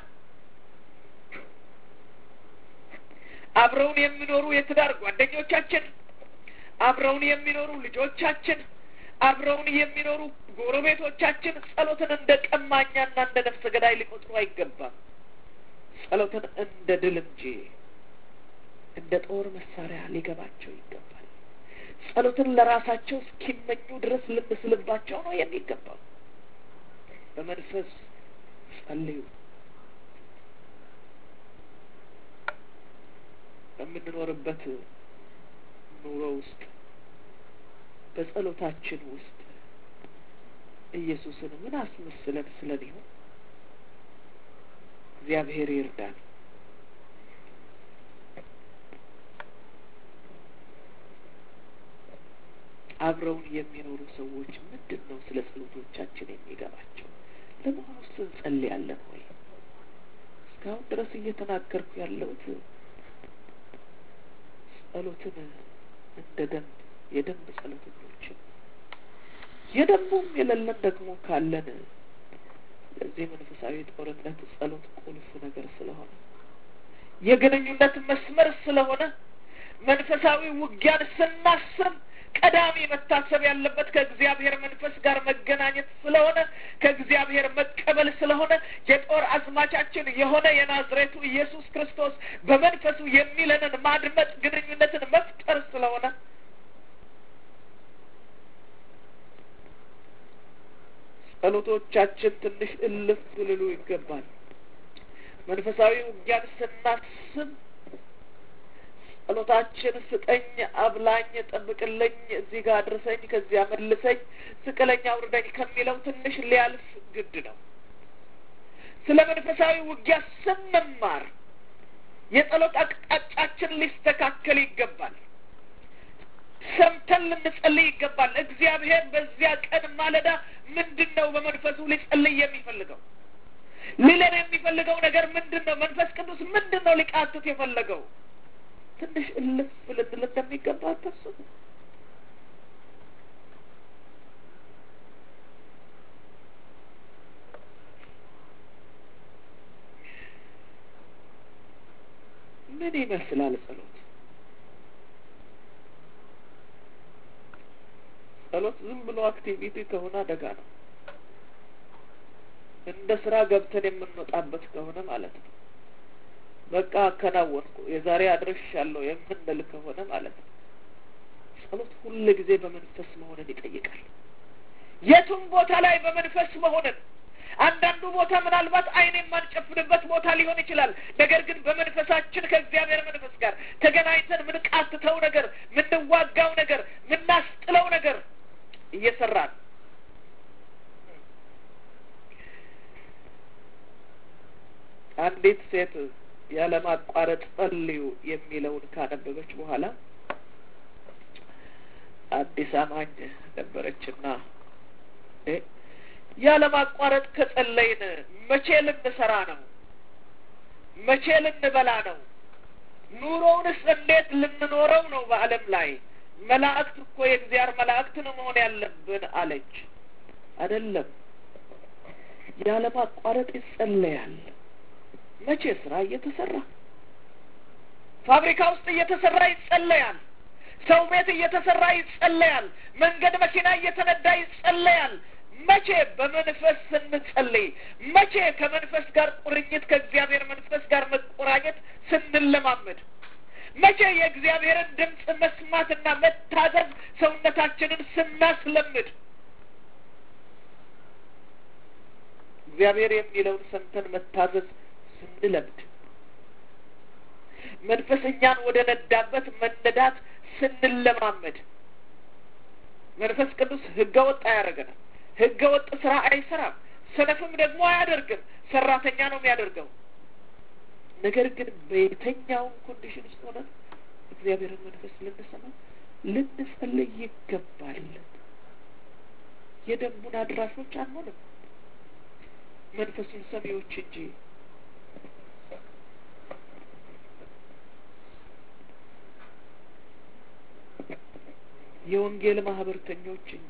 አብረውን የሚኖሩ የትዳር ጓደኞቻችን፣ አብረውን የሚኖሩ ልጆቻችን፣ አብረውን የሚኖሩ ጎረቤቶቻችን ጸሎትን እንደ ቀማኛና እንደ ነፍሰ ገዳይ ሊቆጥሩ አይገባም። ጸሎትን እንደ ድል እንጂ እንደ ጦር መሳሪያ ሊገባቸው ይገባል። ጸሎትን ለራሳቸው እስኪመኙ ድረስ ልንስልባቸው ነው የሚገባው። በመንፈስ ጸልዩ። በምንኖርበት ኑሮ ውስጥ በጸሎታችን ውስጥ ኢየሱስን ምን አስመስለን ስለን ይሆን? እግዚአብሔር ይርዳን። አብረውን የሚኖሩ ሰዎች ምንድን ነው ስለ ጸሎቶቻችን የሚገባቸው? ለመሆኑ ውስጥ እንጸልያለን ወይ? እስካሁን ድረስ እየተናገርኩ ያለሁት ጸሎትን እንደ ደንብ የደንብ ጸሎተኞችን የደንቡም የሌለን ደግሞ ካለን ለዚህ መንፈሳዊ ጦርነት ጸሎት ቁልፍ ነገር ስለሆነ የግንኙነት መስመር ስለሆነ መንፈሳዊ ውጊያን ስናስብ ቀዳሚ መታሰብ ያለበት ከእግዚአብሔር መንፈስ ጋር መገናኘት ስለሆነ ከእግዚአብሔር መቀበል ስለሆነ የጦር አዝማቻችን የሆነ የናዝሬቱ ኢየሱስ ክርስቶስ በመንፈሱ የሚለንን ማድመጥ ግንኙነትን መፍጠር ስለሆነ ጸሎቶቻችን ትንሽ እልፍ ልሉ ይገባል። መንፈሳዊ ውጊያን ስናስብ ጸሎታችን ስጠኝ፣ አብላኝ፣ ጠብቅልኝ፣ እዚህ ጋር አድርሰኝ፣ ከዚያ መልሰኝ፣ ስቅለኝ፣ አውርደኝ ከሚለው ትንሽ ሊያልፍ ግድ ነው። ስለ መንፈሳዊ ውጊያ ስንማር የጸሎት አቅጣጫችን ሊስተካከል ይገባል። ሰምተን ልንጸልይ ይገባል። እግዚአብሔር በዚያ ቀን ማለዳ ምንድን ነው በመንፈሱ ሊጸልይ የሚፈልገው? ሊለን የሚፈልገው ነገር ምንድን ነው? መንፈስ ቅዱስ ምንድን ነው ሊቃትት የፈለገው? ትንሽ እልፍ ልንል እንደሚገባ አታስቡ? ምን ይመስላል ጸሎት? ጸሎት ዝም ብሎ አክቲቪቲ ከሆነ አደጋ ነው። እንደ ስራ ገብተን የምንወጣበት ከሆነ ማለት ነው። በቃ አከናወንኩ የዛሬ አድርሻለሁ የምንል ከሆነ ማለት ነው። ጸሎት ሁል ጊዜ በመንፈስ መሆንን ይጠይቃል። የቱም ቦታ ላይ በመንፈስ መሆንን አንዳንዱ ቦታ ምናልባት ዓይን የማንጨፍንበት ቦታ ሊሆን ይችላል። ነገር ግን በመንፈሳችን ከእግዚአብሔር መንፈስ ጋር ተገናኝተን ምንቃትተው ነገር፣ ምንዋጋው ነገር፣ ምናስጥለው ነገር እየሰራን አንዲት ሴት ያለማቋረጥ ጸልዩ የሚለውን ካነበበች በኋላ አዲስ አማኝ ነበረችና ያለማቋረጥ ከጸለይን መቼ ልንሰራ ነው? መቼ ልንበላ ነው? ኑሮውንስ እንዴት ልንኖረው ነው? በዓለም ላይ መላእክት እኮ የእግዚአብሔር መላእክት ነው መሆን ያለብን አለች። አይደለም፣ ያለማቋረጥ ይጸለያል። መቼ ስራ እየተሰራ ፋብሪካ ውስጥ እየተሰራ ይጸለያል። ሰው ቤት እየተሰራ ይጸለያል። መንገድ መኪና እየተነዳ ይጸለያል። መቼ በመንፈስ ስንጸልይ፣ መቼ ከመንፈስ ጋር ቁርኝት ከእግዚአብሔር መንፈስ ጋር መቆራኘት ስንለማመድ፣ መቼ የእግዚአብሔርን ድምፅ መስማትና መታዘዝ ሰውነታችንን ስናስለምድ እግዚአብሔር የሚለውን ሰምተን መታዘዝ ስንለምድ መንፈስ እኛን ወደ ነዳበት መነዳት ስንለማመድ መንፈስ ቅዱስ ህገ ወጥ አያደርገንም። ህገ ወጥ ስራ አይሰራም። ሰነፍም ደግሞ አያደርግም። ሰራተኛ ነው የሚያደርገው። ነገር ግን በየትኛውም ኮንዲሽን ውስጥ ሆነን እግዚአብሔርን መንፈስ ልንሰማ ልንጸልይ ይገባል። የደንቡን አድራሾች አንሆንም፣ መንፈሱን ሰሚዎች እንጂ። የወንጌል ማህበርተኞች እንጂ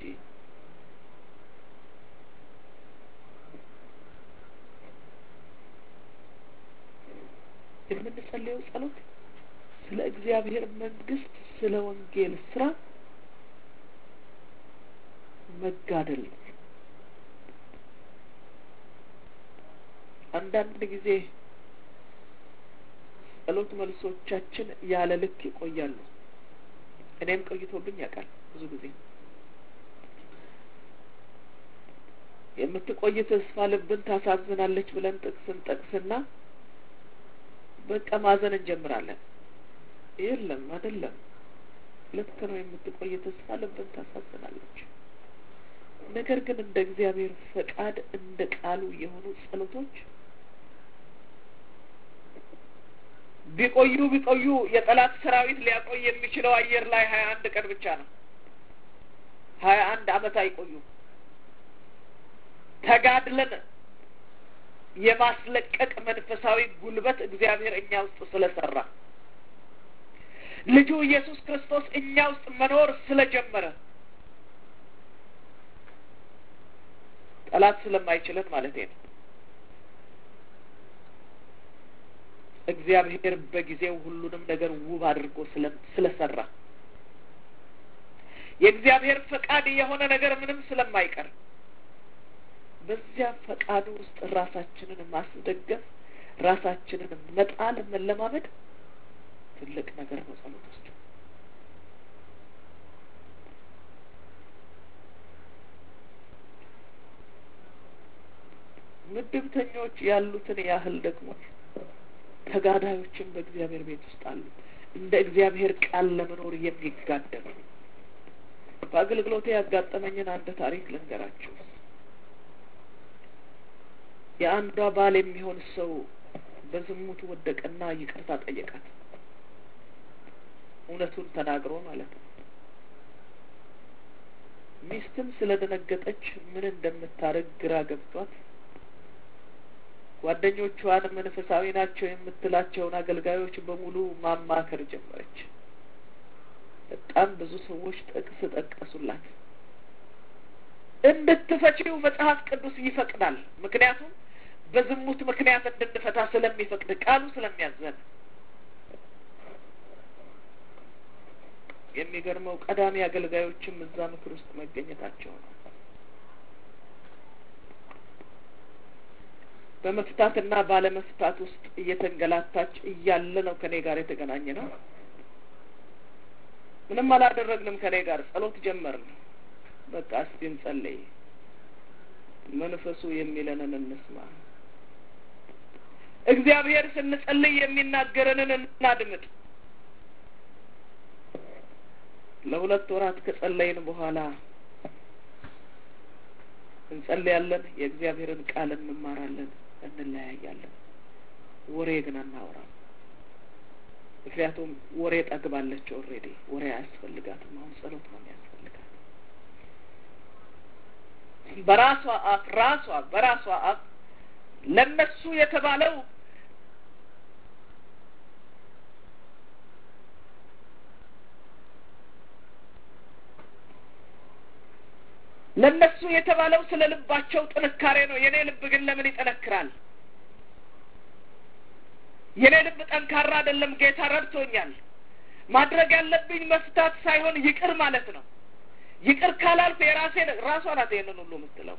የምንጸልየው ጸሎት ስለ እግዚአብሔር መንግስት፣ ስለ ወንጌል ስራ መጋደል ነው። አንዳንድ ጊዜ ጸሎት መልሶቻችን ያለ ልክ ይቆያሉ። እኔም ቆይቶብኝ ያውቃል። ብዙ ጊዜ የምትቆይ ተስፋ ልብን ታሳዝናለች ብለን ጥቅስን ጠቅስና በቃ ማዘን እንጀምራለን። የለም አይደለም፣ ልክ ነው። የምትቆይ ተስፋ ልብን ታሳዝናለች። ነገር ግን እንደ እግዚአብሔር ፈቃድ እንደ ቃሉ የሆኑ ጸሎቶች ቢቆዩ ቢቆዩ የጠላት ሰራዊት ሊያቆይ የሚችለው አየር ላይ ሀያ አንድ ቀን ብቻ ነው። ሀያ አንድ አመት አይቆዩም። ተጋድለን የማስለቀቅ መንፈሳዊ ጉልበት እግዚአብሔር እኛ ውስጥ ስለሰራ ልጁ ኢየሱስ ክርስቶስ እኛ ውስጥ መኖር ስለጀመረ ጠላት ስለማይችለን ማለት ነው። እግዚአብሔር በጊዜው ሁሉንም ነገር ውብ አድርጎ ስለሰራ የእግዚአብሔር ፈቃድ የሆነ ነገር ምንም ስለማይቀር በዚያ ፈቃዱ ውስጥ ራሳችንን ማስደገፍ፣ ራሳችንን መጣል፣ መለማመድ ትልቅ ነገር ነው። ጸሎት ውስጥ ምድብተኞች ያሉትን ያህል ደግሞ ተጋዳዮችን በእግዚአብሔር ቤት ውስጥ አሉ። እንደ እግዚአብሔር ቃል ለመኖር የሚጋደሉ በአገልግሎቴ ያጋጠመኝን አንድ ታሪክ ልንገራችሁ። የአንዷ ባል የሚሆን ሰው በዝሙት ወደቀና ይቅርታ ጠየቃት። እውነቱን ተናግሮ ማለት ነው። ሚስትም ስለደነገጠች ምን እንደምታደርግ ግራ ገብቷት ጓደኞቿን መንፈሳዊ ናቸው የምትላቸውን አገልጋዮች በሙሉ ማማከር ጀመረች። በጣም ብዙ ሰዎች ጥቅስ ጠቀሱላት። እንድትፈቺው መጽሐፍ ቅዱስ ይፈቅዳል። ምክንያቱም በዝሙት ምክንያት እንድንፈታ ስለሚፈቅድ ቃሉ ስለሚያዘን። የሚገርመው ቀዳሚ አገልጋዮችም እዛ ምክር ውስጥ መገኘታቸው ነው። በመፍታትና ባለመፍታት ውስጥ እየተንገላታች እያለ ነው ከኔ ጋር የተገናኘ ነው። ምንም አላደረግንም። ከኔ ጋር ጸሎት ጀመርን። በቃ እስቲ እንጸልይ፣ መንፈሱ የሚለንን እንስማ። እግዚአብሔር ስንጸልይ የሚናገረንን እናድምጥ። ለሁለት ወራት ከጸለይን በኋላ እንጸልያለን፣ የእግዚአብሔርን ቃል እንማራለን፣ እንለያያለን። ወሬ ግን አናወራም። ምክንያቱም ወሬ ጠግባለች። ኦልሬዲ ወሬ አያስፈልጋትም። አሁን ጸሎት ነው የሚያስፈልጋት። በራሷ አፍ ራሷ በራሷ አፍ ለነሱ የተባለው ለነሱ የተባለው ስለ ልባቸው ጥንካሬ ነው። የኔ ልብ ግን ለምን ይጠነክራል? የኔ ልብ ጠንካራ አይደለም። ጌታ ረድቶኛል። ማድረግ ያለብኝ መፍታት ሳይሆን ይቅር ማለት ነው። ይቅር ካላልኩ የራሴ ራሷ ናት ይህንን ሁሉ የምትለው።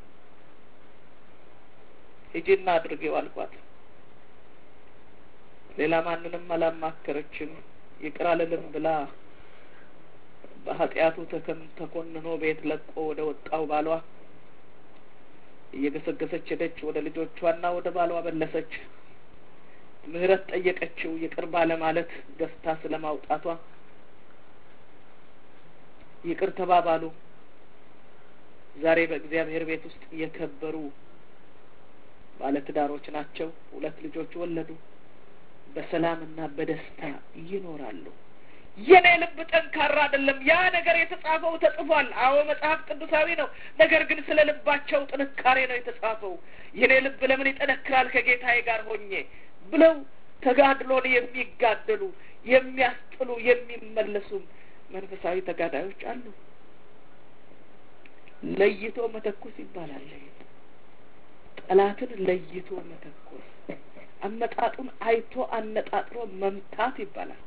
ሂጂና አድርጌው አልኳት። ሌላ ማንንም አላማከረችም። ይቅር አልልም ብላ በኃጢአቱ ተኮንኖ ቤት ለቆ ወደ ወጣው ባሏ እየገሰገሰች ሄደች። ወደ ልጆቿና ወደ ባሏ መለሰች። ምህረት ጠየቀችው። ይቅር ባለማለት ገፍታ ስለ ማውጣቷ ይቅር ተባባሉ። ዛሬ በእግዚአብሔር ቤት ውስጥ የከበሩ ባለትዳሮች ናቸው። ሁለት ልጆች ወለዱ። በሰላምና በደስታ ይኖራሉ። የኔ ልብ ጠንካራ አይደለም። ያ ነገር የተጻፈው ተጽፏል። አዎ መጽሐፍ ቅዱሳዊ ነው። ነገር ግን ስለ ልባቸው ጥንካሬ ነው የተጻፈው። የኔ ልብ ለምን ይጠነክራል ከጌታዬ ጋር ሆኜ ብለው ተጋድሎን የሚጋደሉ የሚያስጥሉ፣ የሚመለሱም መንፈሳዊ ተጋዳዮች አሉ። ለይቶ መተኮስ ይባላል። ጠላትን ለይቶ መተኮስ፣ አመጣጡን አይቶ አነጣጥሮ መምታት ይባላል።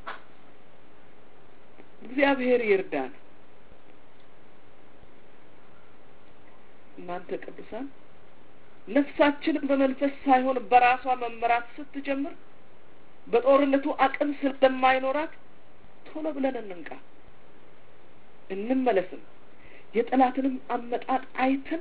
እግዚአብሔር ይርዳን። እናንተ ቅዱሳን ነፍሳችን በመንፈስ ሳይሆን በራሷ መመራት ስትጀምር በጦርነቱ አቅም ስለማይኖራት ቶሎ ብለን እንንቃ፣ እንመለስም። የጠላትንም አመጣጥ አይተን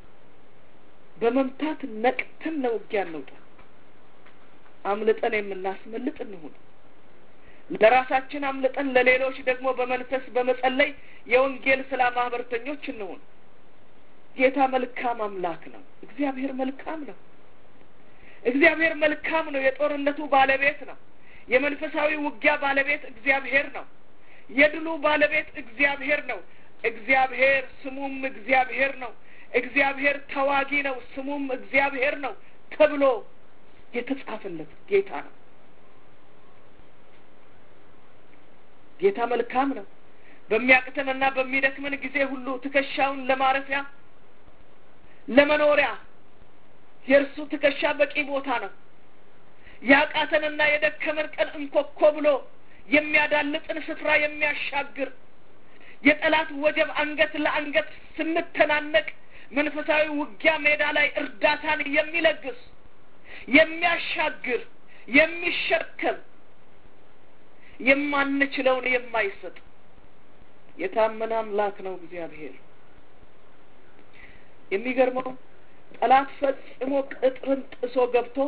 በመምታት ነቅተን ለውጊያ እንውጣ። አምልጠን የምናስመልጥ እንሁን። ለራሳችን አምልጠን ለሌሎች ደግሞ በመንፈስ በመጸለይ የወንጌል ስላ ማህበርተኞች እንሁን። ጌታ መልካም አምላክ ነው። እግዚአብሔር መልካም ነው። እግዚአብሔር መልካም ነው። የጦርነቱ ባለቤት ነው። የመንፈሳዊ ውጊያ ባለቤት እግዚአብሔር ነው። የድሉ ባለቤት እግዚአብሔር ነው። እግዚአብሔር ስሙም እግዚአብሔር ነው። እግዚአብሔር ተዋጊ ነው፣ ስሙም እግዚአብሔር ነው ተብሎ የተጻፈለት ጌታ ነው። ጌታ መልካም ነው። በሚያቅተንና በሚደክመን ጊዜ ሁሉ ትከሻውን ለማረፊያ ለመኖሪያ የእርሱ ትከሻ በቂ ቦታ ነው። ያቃተንና የደከመን ቀን እንኮኮ ብሎ የሚያዳልጥን ስፍራ የሚያሻግር የጠላት ወጀብ አንገት ለአንገት ስንተናነቅ መንፈሳዊ ውጊያ ሜዳ ላይ እርዳታን የሚለግስ የሚያሻግር የሚሸከም የማንችለውን የማይሰጥ የታመነ አምላክ ነው እግዚአብሔር። የሚገርመው ጠላት ፈጽሞ ቅጥርን ጥሶ ገብቶ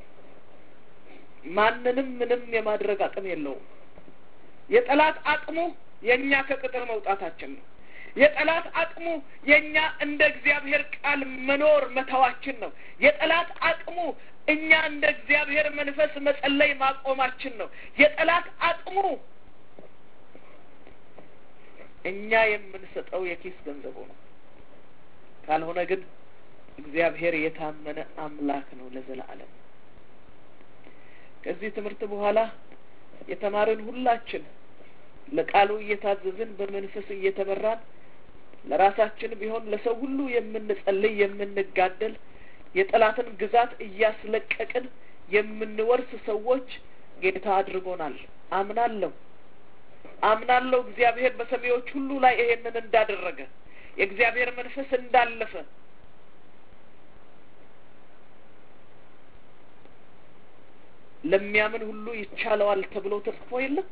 ማንንም ምንም የማድረግ አቅም የለውም። የጠላት አቅሙ የእኛ ከቅጥር መውጣታችን ነው። የጠላት አቅሙ የእኛ እንደ እግዚአብሔር ቃል መኖር መተዋችን ነው። የጠላት አቅሙ እኛ እንደ እግዚአብሔር መንፈስ መጸለይ ማቆማችን ነው። የጠላት አቅሙ እኛ የምንሰጠው የኪስ ገንዘቡ ነው። ካልሆነ ግን እግዚአብሔር የታመነ አምላክ ነው ለዘላለም። ከዚህ ትምህርት በኋላ የተማርን ሁላችን ለቃሉ እየታዘዝን በመንፈስ እየተመራን ለራሳችን ቢሆን ለሰው ሁሉ የምንጸልይ የምንጋደል የጠላትን ግዛት እያስለቀቅን የምንወርስ ሰዎች ጌታ አድርጎናል። አምናለሁ አምናለሁ እግዚአብሔር በሰሚዎች ሁሉ ላይ ይሄንን እንዳደረገ የእግዚአብሔር መንፈስ እንዳለፈ ለሚያምን ሁሉ ይቻለዋል ተብሎ ተጽፎ የለም።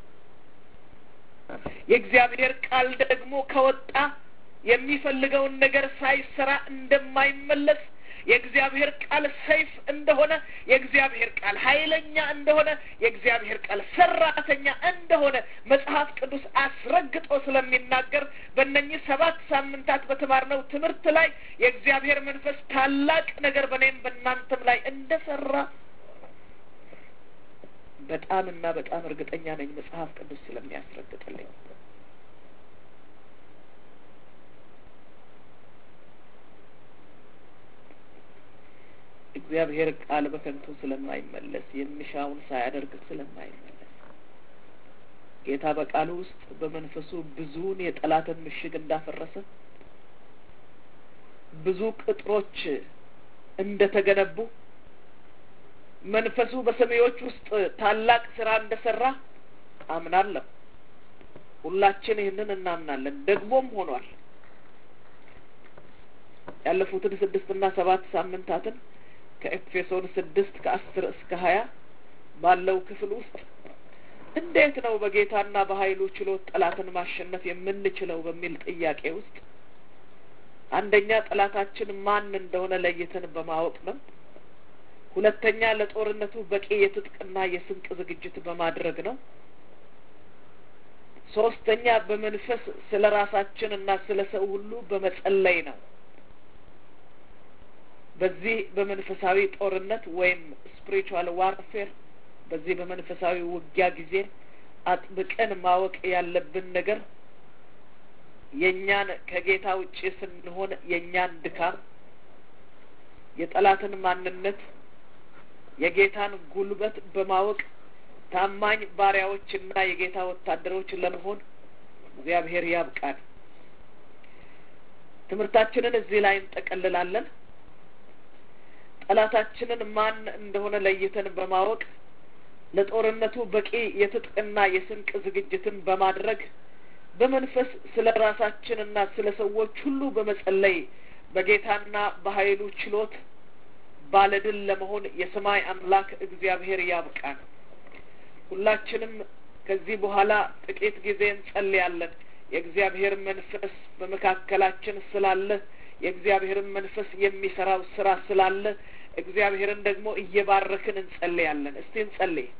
የእግዚአብሔር ቃል ደግሞ ከወጣ የሚፈልገውን ነገር ሳይሰራ እንደማይመለስ የእግዚአብሔር ቃል ሰይፍ እንደሆነ የእግዚአብሔር ቃል ኃይለኛ እንደሆነ የእግዚአብሔር ቃል ሰራተኛ እንደሆነ መጽሐፍ ቅዱስ አስረግጦ ስለሚናገር በእነኚህ ሰባት ሳምንታት በተማርነው ትምህርት ላይ የእግዚአብሔር መንፈስ ታላቅ ነገር በእኔም በእናንተም ላይ እንደሰራ በጣም እና በጣም እርግጠኛ ነኝ መጽሐፍ ቅዱስ ስለሚያስረግጥልኝ። እግዚአብሔር ቃል በከንቱ ስለማይመለስ የሚሻውን ሳያደርግ ስለማይመለስ ጌታ በቃሉ ውስጥ በመንፈሱ ብዙውን የጠላትን ምሽግ እንዳፈረሰ ብዙ ቅጥሮች እንደተገነቡ መንፈሱ በሰማዮች ውስጥ ታላቅ ስራ እንደሰራ አምናለሁ። ሁላችን ይህንን እናምናለን፣ ደግሞም ሆኗል። ያለፉትን ስድስት እና ሰባት ሳምንታትን ከኤፌሶን ስድስት ከአስር እስከ ሀያ ባለው ክፍል ውስጥ እንዴት ነው በጌታና በኃይሉ ችሎት ጠላትን ማሸነፍ የምንችለው በሚል ጥያቄ ውስጥ አንደኛ ጠላታችን ማን እንደሆነ ለይተን በማወቅ ነው። ሁለተኛ ለጦርነቱ በቂ የትጥቅና የስንቅ ዝግጅት በማድረግ ነው። ሶስተኛ በመንፈስ ስለ ራሳችን እና ስለ ሰው ሁሉ በመጸለይ ነው። በዚህ በመንፈሳዊ ጦርነት ወይም ስፒሪቹዋል ዋርፌር በዚህ በመንፈሳዊ ውጊያ ጊዜ አጥብቀን ማወቅ ያለብን ነገር የእኛን ከጌታ ውጭ ስንሆን የእኛን ድካም፣ የጠላትን ማንነት፣ የጌታን ጉልበት በማወቅ ታማኝ ባሪያዎችና የጌታ ወታደሮች ለመሆን እግዚአብሔር ያብቃን። ትምህርታችንን እዚህ ላይ እንጠቀልላለን። ጠላታችንን ማን እንደሆነ ለይተን በማወቅ ለጦርነቱ በቂ የትጥቅና የስንቅ ዝግጅትን በማድረግ በመንፈስ ስለ ራሳችንና ስለ ሰዎች ሁሉ በመጸለይ በጌታና በኃይሉ ችሎት ባለድል ለመሆን የሰማይ አምላክ እግዚአብሔር ያብቃን። ሁላችንም ከዚህ በኋላ ጥቂት ጊዜ እንጸልያለን። የእግዚአብሔር መንፈስ በመካከላችን ስላለ የእግዚአብሔርን መንፈስ የሚሰራው ስራ ስላለ እግዚአብሔርን ደግሞ እየባረክን እንጸልያለን። እስቲ እንጸልይ።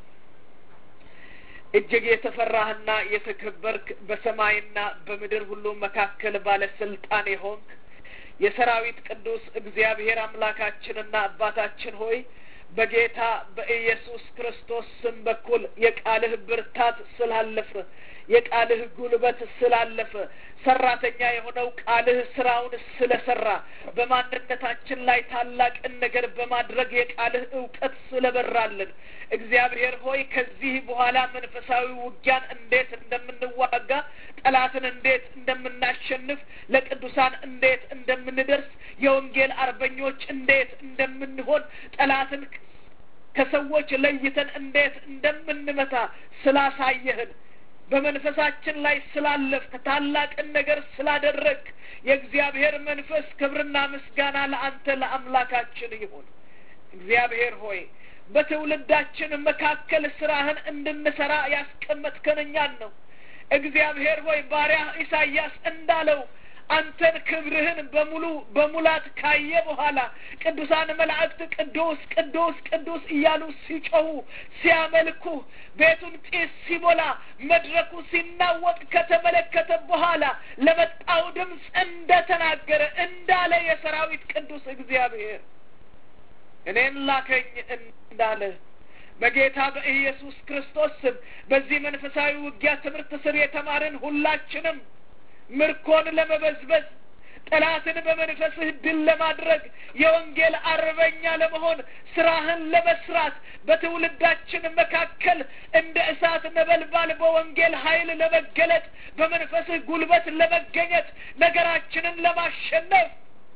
እጅግ የተፈራህና የተከበርክ በሰማይና በምድር ሁሉ መካከል ባለስልጣን የሆንክ የሰራዊት ቅዱስ እግዚአብሔር አምላካችንና አባታችን ሆይ በጌታ በኢየሱስ ክርስቶስ ስም በኩል የቃልህ ብርታት ስላለፈ የቃልህ ጉልበት ስላለፈ ሰራተኛ የሆነው ቃልህ ስራውን ስለሰራ በማንነታችን ላይ ታላቅን ነገር በማድረግ የቃልህ እውቀት ስለበራልን እግዚአብሔር ሆይ ከዚህ በኋላ መንፈሳዊ ውጊያን እንዴት እንደምንዋጋ ጠላትን እንዴት እንደምናሸንፍ ለቅዱሳን እንዴት እንደምንደርስ የወንጌል አርበኞች እንዴት እንደምንሆን ጠላትን ከሰዎች ለይተን እንዴት እንደምንመታ ስላሳየህን በመንፈሳችን ላይ ስላለፍክ ታላቅን ነገር ስላደረግ የእግዚአብሔር መንፈስ ክብርና ምስጋና ለአንተ ለአምላካችን ይሁን። እግዚአብሔር ሆይ በትውልዳችን መካከል ስራህን እንድንሰራ ያስቀመጥከን እኛን ነው። እግዚአብሔር ሆይ ባሪያ ኢሳይያስ እንዳለው አንተን ክብርህን በሙሉ በሙላት ካየ በኋላ ቅዱሳን መላእክት ቅዱስ ቅዱስ ቅዱስ እያሉ ሲጮሁ ሲያመልኩ ቤቱን ጢስ ሲሞላ መድረኩ ሲናወጥ ከተመለከተ በኋላ ለመጣው ድምፅ እንደ ተናገረ እንዳለ የሰራዊት ቅዱስ እግዚአብሔር እኔን ላከኝ እንዳለ በጌታ በኢየሱስ ክርስቶስ ስም በዚህ መንፈሳዊ ውጊያ ትምህርት ስር የተማርን ሁላችንም ምርኮን ለመበዝበዝ ጠላትን በመንፈስህ ድል ለማድረግ የወንጌል አርበኛ ለመሆን ስራህን ለመስራት በትውልዳችን መካከል እንደ እሳት ነበልባል በወንጌል ኃይል ለመገለጥ በመንፈስህ ጉልበት ለመገኘት ነገራችንን ለማሸነፍ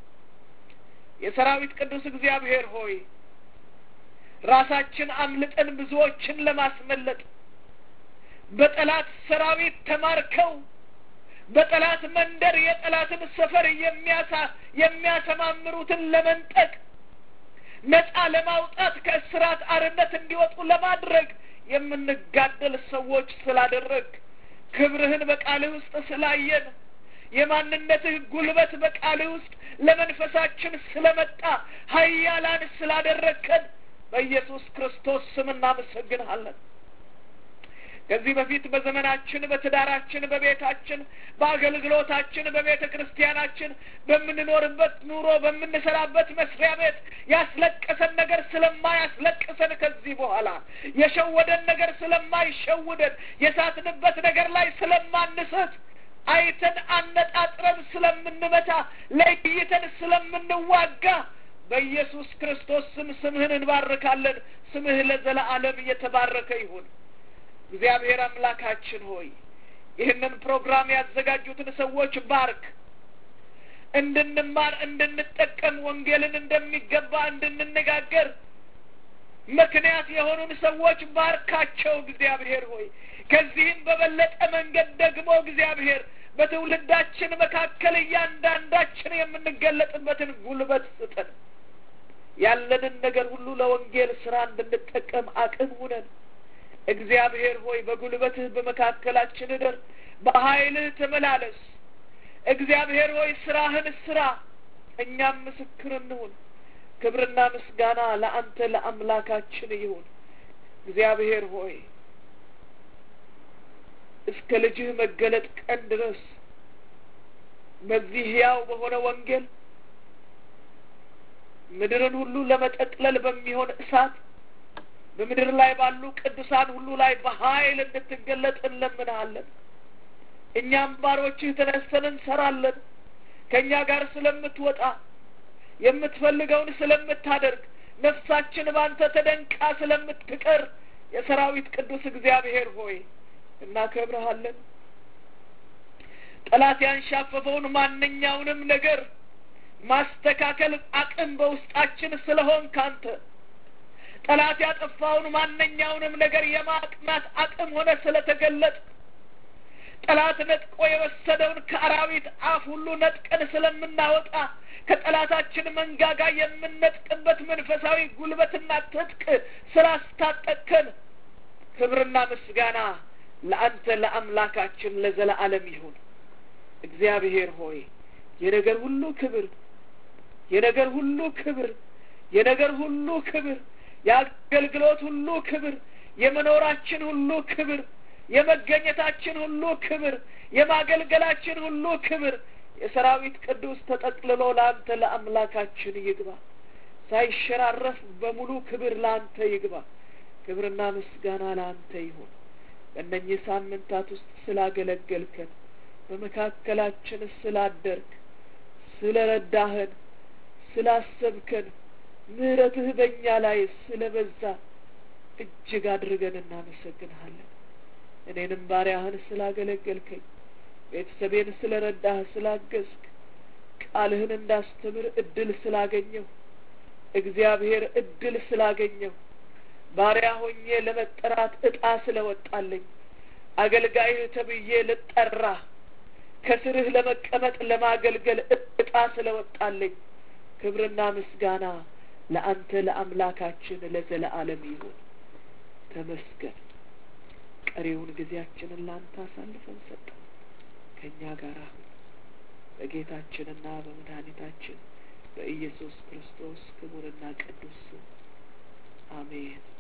የሰራዊት ቅዱስ እግዚአብሔር ሆይ ራሳችን አምልጠን ብዙዎችን ለማስመለጥ በጠላት ሰራዊት ተማርከው በጠላት መንደር የጠላትን ሰፈር የሚያሳ የሚያሰማምሩትን ለመንጠቅ ነጻ ለማውጣት ከእስራት አርነት እንዲወጡ ለማድረግ የምንጋደል ሰዎች ስላደረግ ክብርህን በቃልህ ውስጥ ስላየን የማንነትህ ጉልበት በቃልህ ውስጥ ለመንፈሳችን ስለመጣ ኃያላን ስላደረግከን በኢየሱስ ክርስቶስ ስም እናመሰግንሃለን። ከዚህ በፊት በዘመናችን በትዳራችን፣ በቤታችን፣ በአገልግሎታችን፣ በቤተ ክርስቲያናችን፣ በምንኖርበት ኑሮ፣ በምንሰራበት መስሪያ ቤት ያስለቀሰን ነገር ስለማያስለቅሰን ከዚህ በኋላ የሸወደን ነገር ስለማይሸውደን የሳትንበት ነገር ላይ ስለማንሰት አይተን አነጣጥረን ስለምንመታ ለይተን ስለምንዋጋ በኢየሱስ ክርስቶስ ስም ስምህን እንባርካለን። ስምህ ለዘለዓለም እየተባረከ ይሁን። እግዚአብሔር አምላካችን ሆይ ይህንን ፕሮግራም ያዘጋጁትን ሰዎች ባርክ። እንድንማር እንድንጠቀም፣ ወንጌልን እንደሚገባ እንድንነጋገር ምክንያት የሆኑን ሰዎች ባርካቸው። እግዚአብሔር ሆይ ከዚህም በበለጠ መንገድ ደግሞ እግዚአብሔር በትውልዳችን መካከል እያንዳንዳችን የምንገለጥበትን ጉልበት ስጠን። ያለንን ነገር ሁሉ ለወንጌል ስራ እንድንጠቀም አቅም ሁነን። እግዚአብሔር ሆይ በጉልበትህ በመካከላችን እደር፣ በኃይልህ ተመላለስ። እግዚአብሔር ሆይ ስራህን ስራ፣ እኛም ምስክር እንሁን። ክብርና ምስጋና ለአንተ ለአምላካችን ይሁን። እግዚአብሔር ሆይ እስከ ልጅህ መገለጥ ቀን ድረስ በዚህ ሕያው በሆነ ወንጌል ምድርን ሁሉ ለመጠቅለል በሚሆን እሳት በምድር ላይ ባሉ ቅዱሳን ሁሉ ላይ በኃይል እንድትገለጥ እንለምንሃለን። እኛም ባሮችህ ተነስተን እንሰራለን። ከእኛ ጋር ስለምትወጣ የምትፈልገውን ስለምታደርግ ነፍሳችን ባንተ ተደንቃ ስለምትቀር የሰራዊት ቅዱስ እግዚአብሔር ሆይ እናከብረሃለን። ጠላት ያንሻፈፈውን ማንኛውንም ነገር ማስተካከል አቅም በውስጣችን ስለሆን ካንተ ጠላት ያጠፋውን ማንኛውንም ነገር የማቅናት አቅም ሆነ ስለተገለጥ ጠላት ነጥቆ የወሰደውን ከአራዊት አፍ ሁሉ ነጥቀን ስለምናወጣ ከጠላታችን መንጋጋ የምንነጥቅበት መንፈሳዊ ጉልበትና ትጥቅ ስላስታጠቅከን ክብርና ምስጋና ለአንተ ለአምላካችን ለዘለዓለም ይሁን። እግዚአብሔር ሆይ የነገር ሁሉ ክብር የነገር ሁሉ ክብር የነገር ሁሉ ክብር የአገልግሎት ሁሉ ክብር የመኖራችን ሁሉ ክብር የመገኘታችን ሁሉ ክብር የማገልገላችን ሁሉ ክብር የሰራዊት ቅዱስ ተጠቅልሎ ለአንተ ለአምላካችን ይግባ። ሳይሸራረፍ በሙሉ ክብር ለአንተ ይግባ። ክብርና ምስጋና ለአንተ ይሁን። በእነኚህ ሳምንታት ውስጥ ስላገለገልከን፣ በመካከላችን ስላደርግ፣ ስለ ረዳህን፣ ስላሰብከን፣ ምሕረትህ በእኛ ላይ ስለ በዛ እጅግ አድርገን እናመሰግንሃለን። እኔንም ባሪያህን ስላገለገልከኝ ቤተሰቤን ስለ ረዳህ ስላገዝክ ቃልህን እንዳስተምር እድል ስላገኘሁ እግዚአብሔር እድል ስላገኘሁ ባሪያ ሆኜ ለመጠራት እጣ ስለወጣለኝ አገልጋይህ ተብዬ ልጠራ ከስርህ ለመቀመጥ ለማገልገል እጣ ስለወጣለኝ ክብርና ምስጋና ለአንተ ለአምላካችን ለዘለዓለም ይሁን። ተመስገን። ቀሪውን ጊዜያችንን ለአንተ አሳልፈን ሰጠን። ከእኛ ጋር አሁን በጌታችንና በመድኃኒታችን በኢየሱስ ክርስቶስ ክቡርና ቅዱስ ስም አሜን።